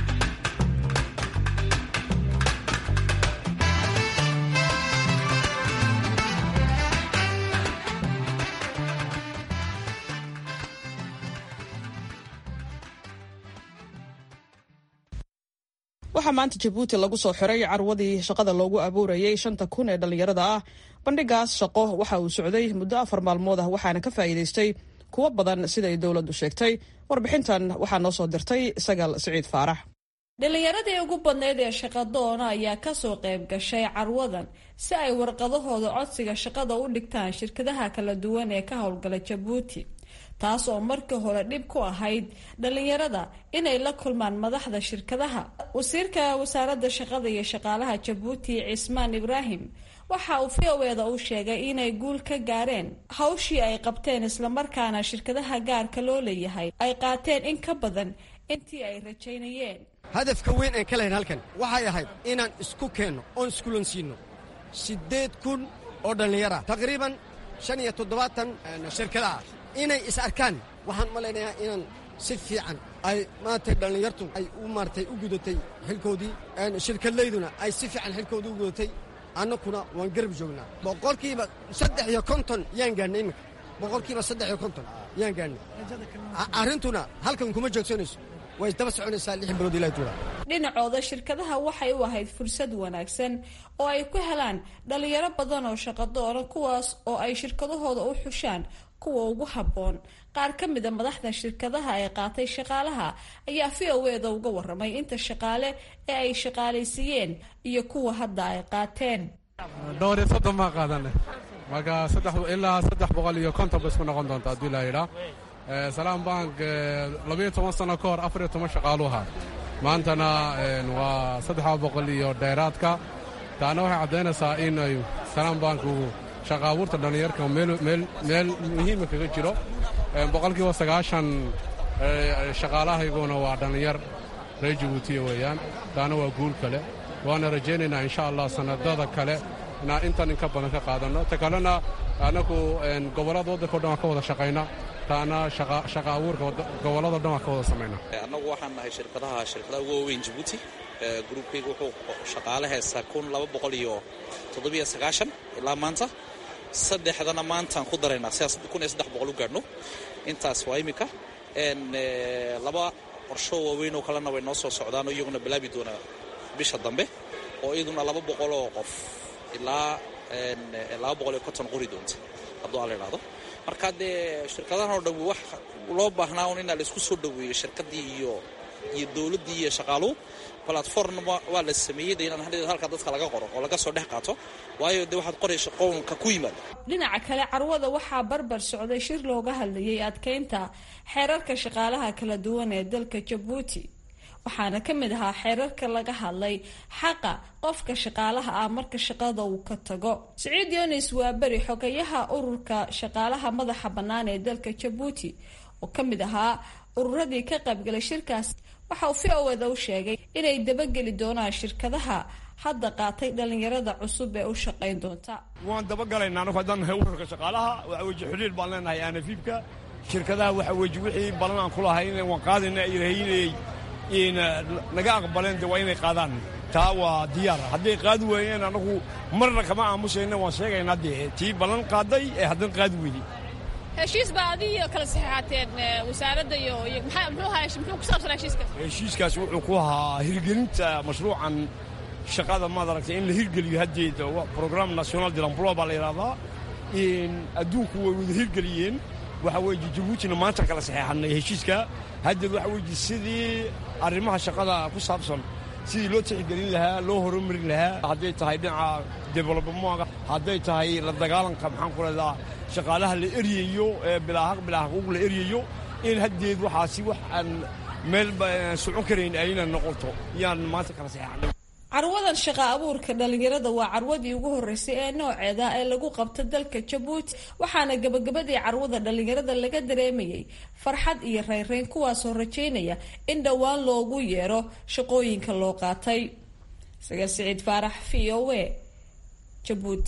waxaa maanta jabuuti lagu soo xiray carwadii shaqada loogu abuurayay shanta kun ee dhallinyarada ah bandhigaas shaqo waxa uu socday muddo afar maalmood ah waxaana ka faa'iidaystay kuwo badan siday dowladdu sheegtay warbixintan waxaa noo soo dirtay sagaal siciid faarax dhallinyaradii ugu badnayd ee shaqadoona ayaa kasoo qayb gashay carwadan si ay warqadahooda codsiga shaqada u dhigtaan shirkadaha kala duwan ee ka howlgala jabuuti taas oo markii hore dhib ku ahayd dhallinyarada inay la kulmaan madaxda shirkadaha wasiirka wasaaradda shaqada iyo shaqaalaha jabuuti cismaan ibraahim waxa uu v o eda u sheegay inay guul ka gaareen hawshii ay qabteen islamarkaana shirkadaha gaarka loo leeyahay ay qaateen in ka badan intii ay rajaynayeen hadafka weyn aan ka lahayn halkan waxay ahayd inaan isku keenno oon iskulansiinno siddeed kun oo dhallinyara taqriiban shan iyo toddobaatan shirkadaha inay is arkaan waxaan malaynayaa inaan si fiican ay maanta dhallinyartu ay u maaratay u gudatay xilkoodii shirkadlayduna ay si fiican xilkoodii u gudatay annakuna waan garab joognaa boqolkiiba saddex iyo konton yaan gaadhnay iminka boqolkiiba saddex iyo konton yaan gaadhnay arrintuna halkan kuma joogsanayso way daba soconaysaa lix bilood ilaa tuula dhinacooda shirkadaha waxay u ahayd fursad wanaagsan oo ay ku helaan dhallinyaro badan oo shaqadoona kuwaas oo ay shirkadahooda u xushaan kuwa ugu habboon qaar ka mida madaxda shirkadaha ee qaatay shaqaalaha ayaa v o eda uga waramay inta shaqaale ee ay shaqaalaysiiyeen iyo kuwa hadda ay qaateen dhowr iyo soddon baan qaadanay marka ilaa saddex boqol iyo konton ba isku noqon doonta haddii la yidhaa salaam bank labayo toban sano ka hor afar iyo toban shaqaalu ahaa maantana waa saddexa boqol iyo dheeraadka taana waxay caddaynaysaa in ay salaam bank uu shaqa abuurta dhallinyarka meel muhiima kaga jiro boqolkiiba sagaashan shaqaalahayguna waa dhallinyar reer jabuutiya weeyaan taana waa guul kale waana rajaynaynaa insha allah sannadada kale inaan intan inka badan ka qaadanno ta kalena annagu gobollada waddanka o dhan waan ka wada shaqayna taana shaqa abuurka gobollado dhan waan ka wada samayna annagu waxaan nahay shirkadaha shirkadaha ugu waaweyn jabuuti gruubkayga wuxuu shaqaale heystaa kun laba boqol iyo toddobiyo sagaashan ilaa maanta saddexdana maantaan ku daraynaa sidaas kun iyo saddex boqol u gaadhno intaas waa iminka laba qorsho waaweyn oo kalena way noo soo socdaan oo iyaguna bilaabi doonaa bisha dambe oo iyaduna laba boqol oo qof ilaa laba boqol iyo konton qori doonta hadduu alla idhaahdo marka dee shirkadahan oo dhan wax loo baahnaa un inaa laisku soo dhoweeyo shirkaddii iyo iyo dowladdii iyo shaqaaluhu platform waa la sameeyey de inaan hadheed halka dadka laga qoro oo laga soo dhex qaato waayo dee waxaad qoraysa qownka ku yimaada dhinaca kale carwada waxaa barbar socday shir looga hadlayay adkeynta xeerarka shaqaalaha kala duwan ee dalka jabuuti waxaana ka mid ahaa xeerarka laga hadlay xaqa qofka shaqaalaha ah marka shaqada uu ka tago siciid yonis waa beri xogayaha ururka shaqaalaha madaxa bannaan ee dalka jabuuti oo ka mid ahaa ururadii ka qaybgalay shirkaas waxa uu v o eda u sheegay inay dabageli doonaan shirkadaha hadda qaatay dhallinyarada cusub ee u shaqayn doonta waan dabagalaynaa anagu haddaan nahay ururka shaqaalaha waxa weeye xidhiir baan leenahay anafiibka shirkadaha waxa weeye wixii balan aan ku lahayn waan qaadayna ilahaynay naga aqbaleen de waa inay qaadaan taa waa diyaar hadday qaadi waayeen anagu marna kama aamusayna waan sheegaynaa dee tii ballan qaaday ee haddana qaadi weyday heshiis baa adiyo kala saxeexateen wasaaradda iyo muxuu ahaa muxuu ku saabsan heshiiskaas heshiiskaas wuxuu ku ahaa hirgelinta mashruucan shaqada maad aragtay in la hirgeliyo haddeed program national de l'emploi baa la yidhahdaa adduunku way wada hirgeliyeen waxa weeye jabuutina maanta kala saxeexanay heshiiska haddeed waxa weeye sidii arrimaha shaqada ku saabsan sidii loo tixgelin lahaa loo horumarin lahaa hadday tahay dhinaca developmentka hadday tahay la dagaalanka maxaan ku leedaa shaqaalaha la eryayo ee bilaahaq bilaahaq la eryayo in haddeed waxaasi wax aan meel socon karayn ayna noqoto yaan maanta kala saxeexanay carwadan shaqa abuurka dhalinyarada waa carwadii ugu horeysay ee nooceeda ee lagu qabto dalka jabuuti waxaana gabagabadii carwada dhalinyarada laga dareemayay farxad iyo rayrayn kuwaasoo rajaynaya in dhowaan loogu yeero shaqooyinka loo qaatay saga siciid faarax v o a jabuuti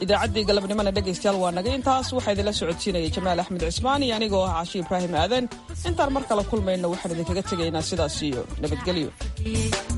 idaacaddii galabnimona dhegaystayaal waa naga intaas waxaa idinla socodsiinayay jamaal axmed cismaan iyo anigoo ah cashi ibraahim aadan intaan mar kale kulmayno waxaan idinkaga tegaynaa sidaas iyo nabadgelyo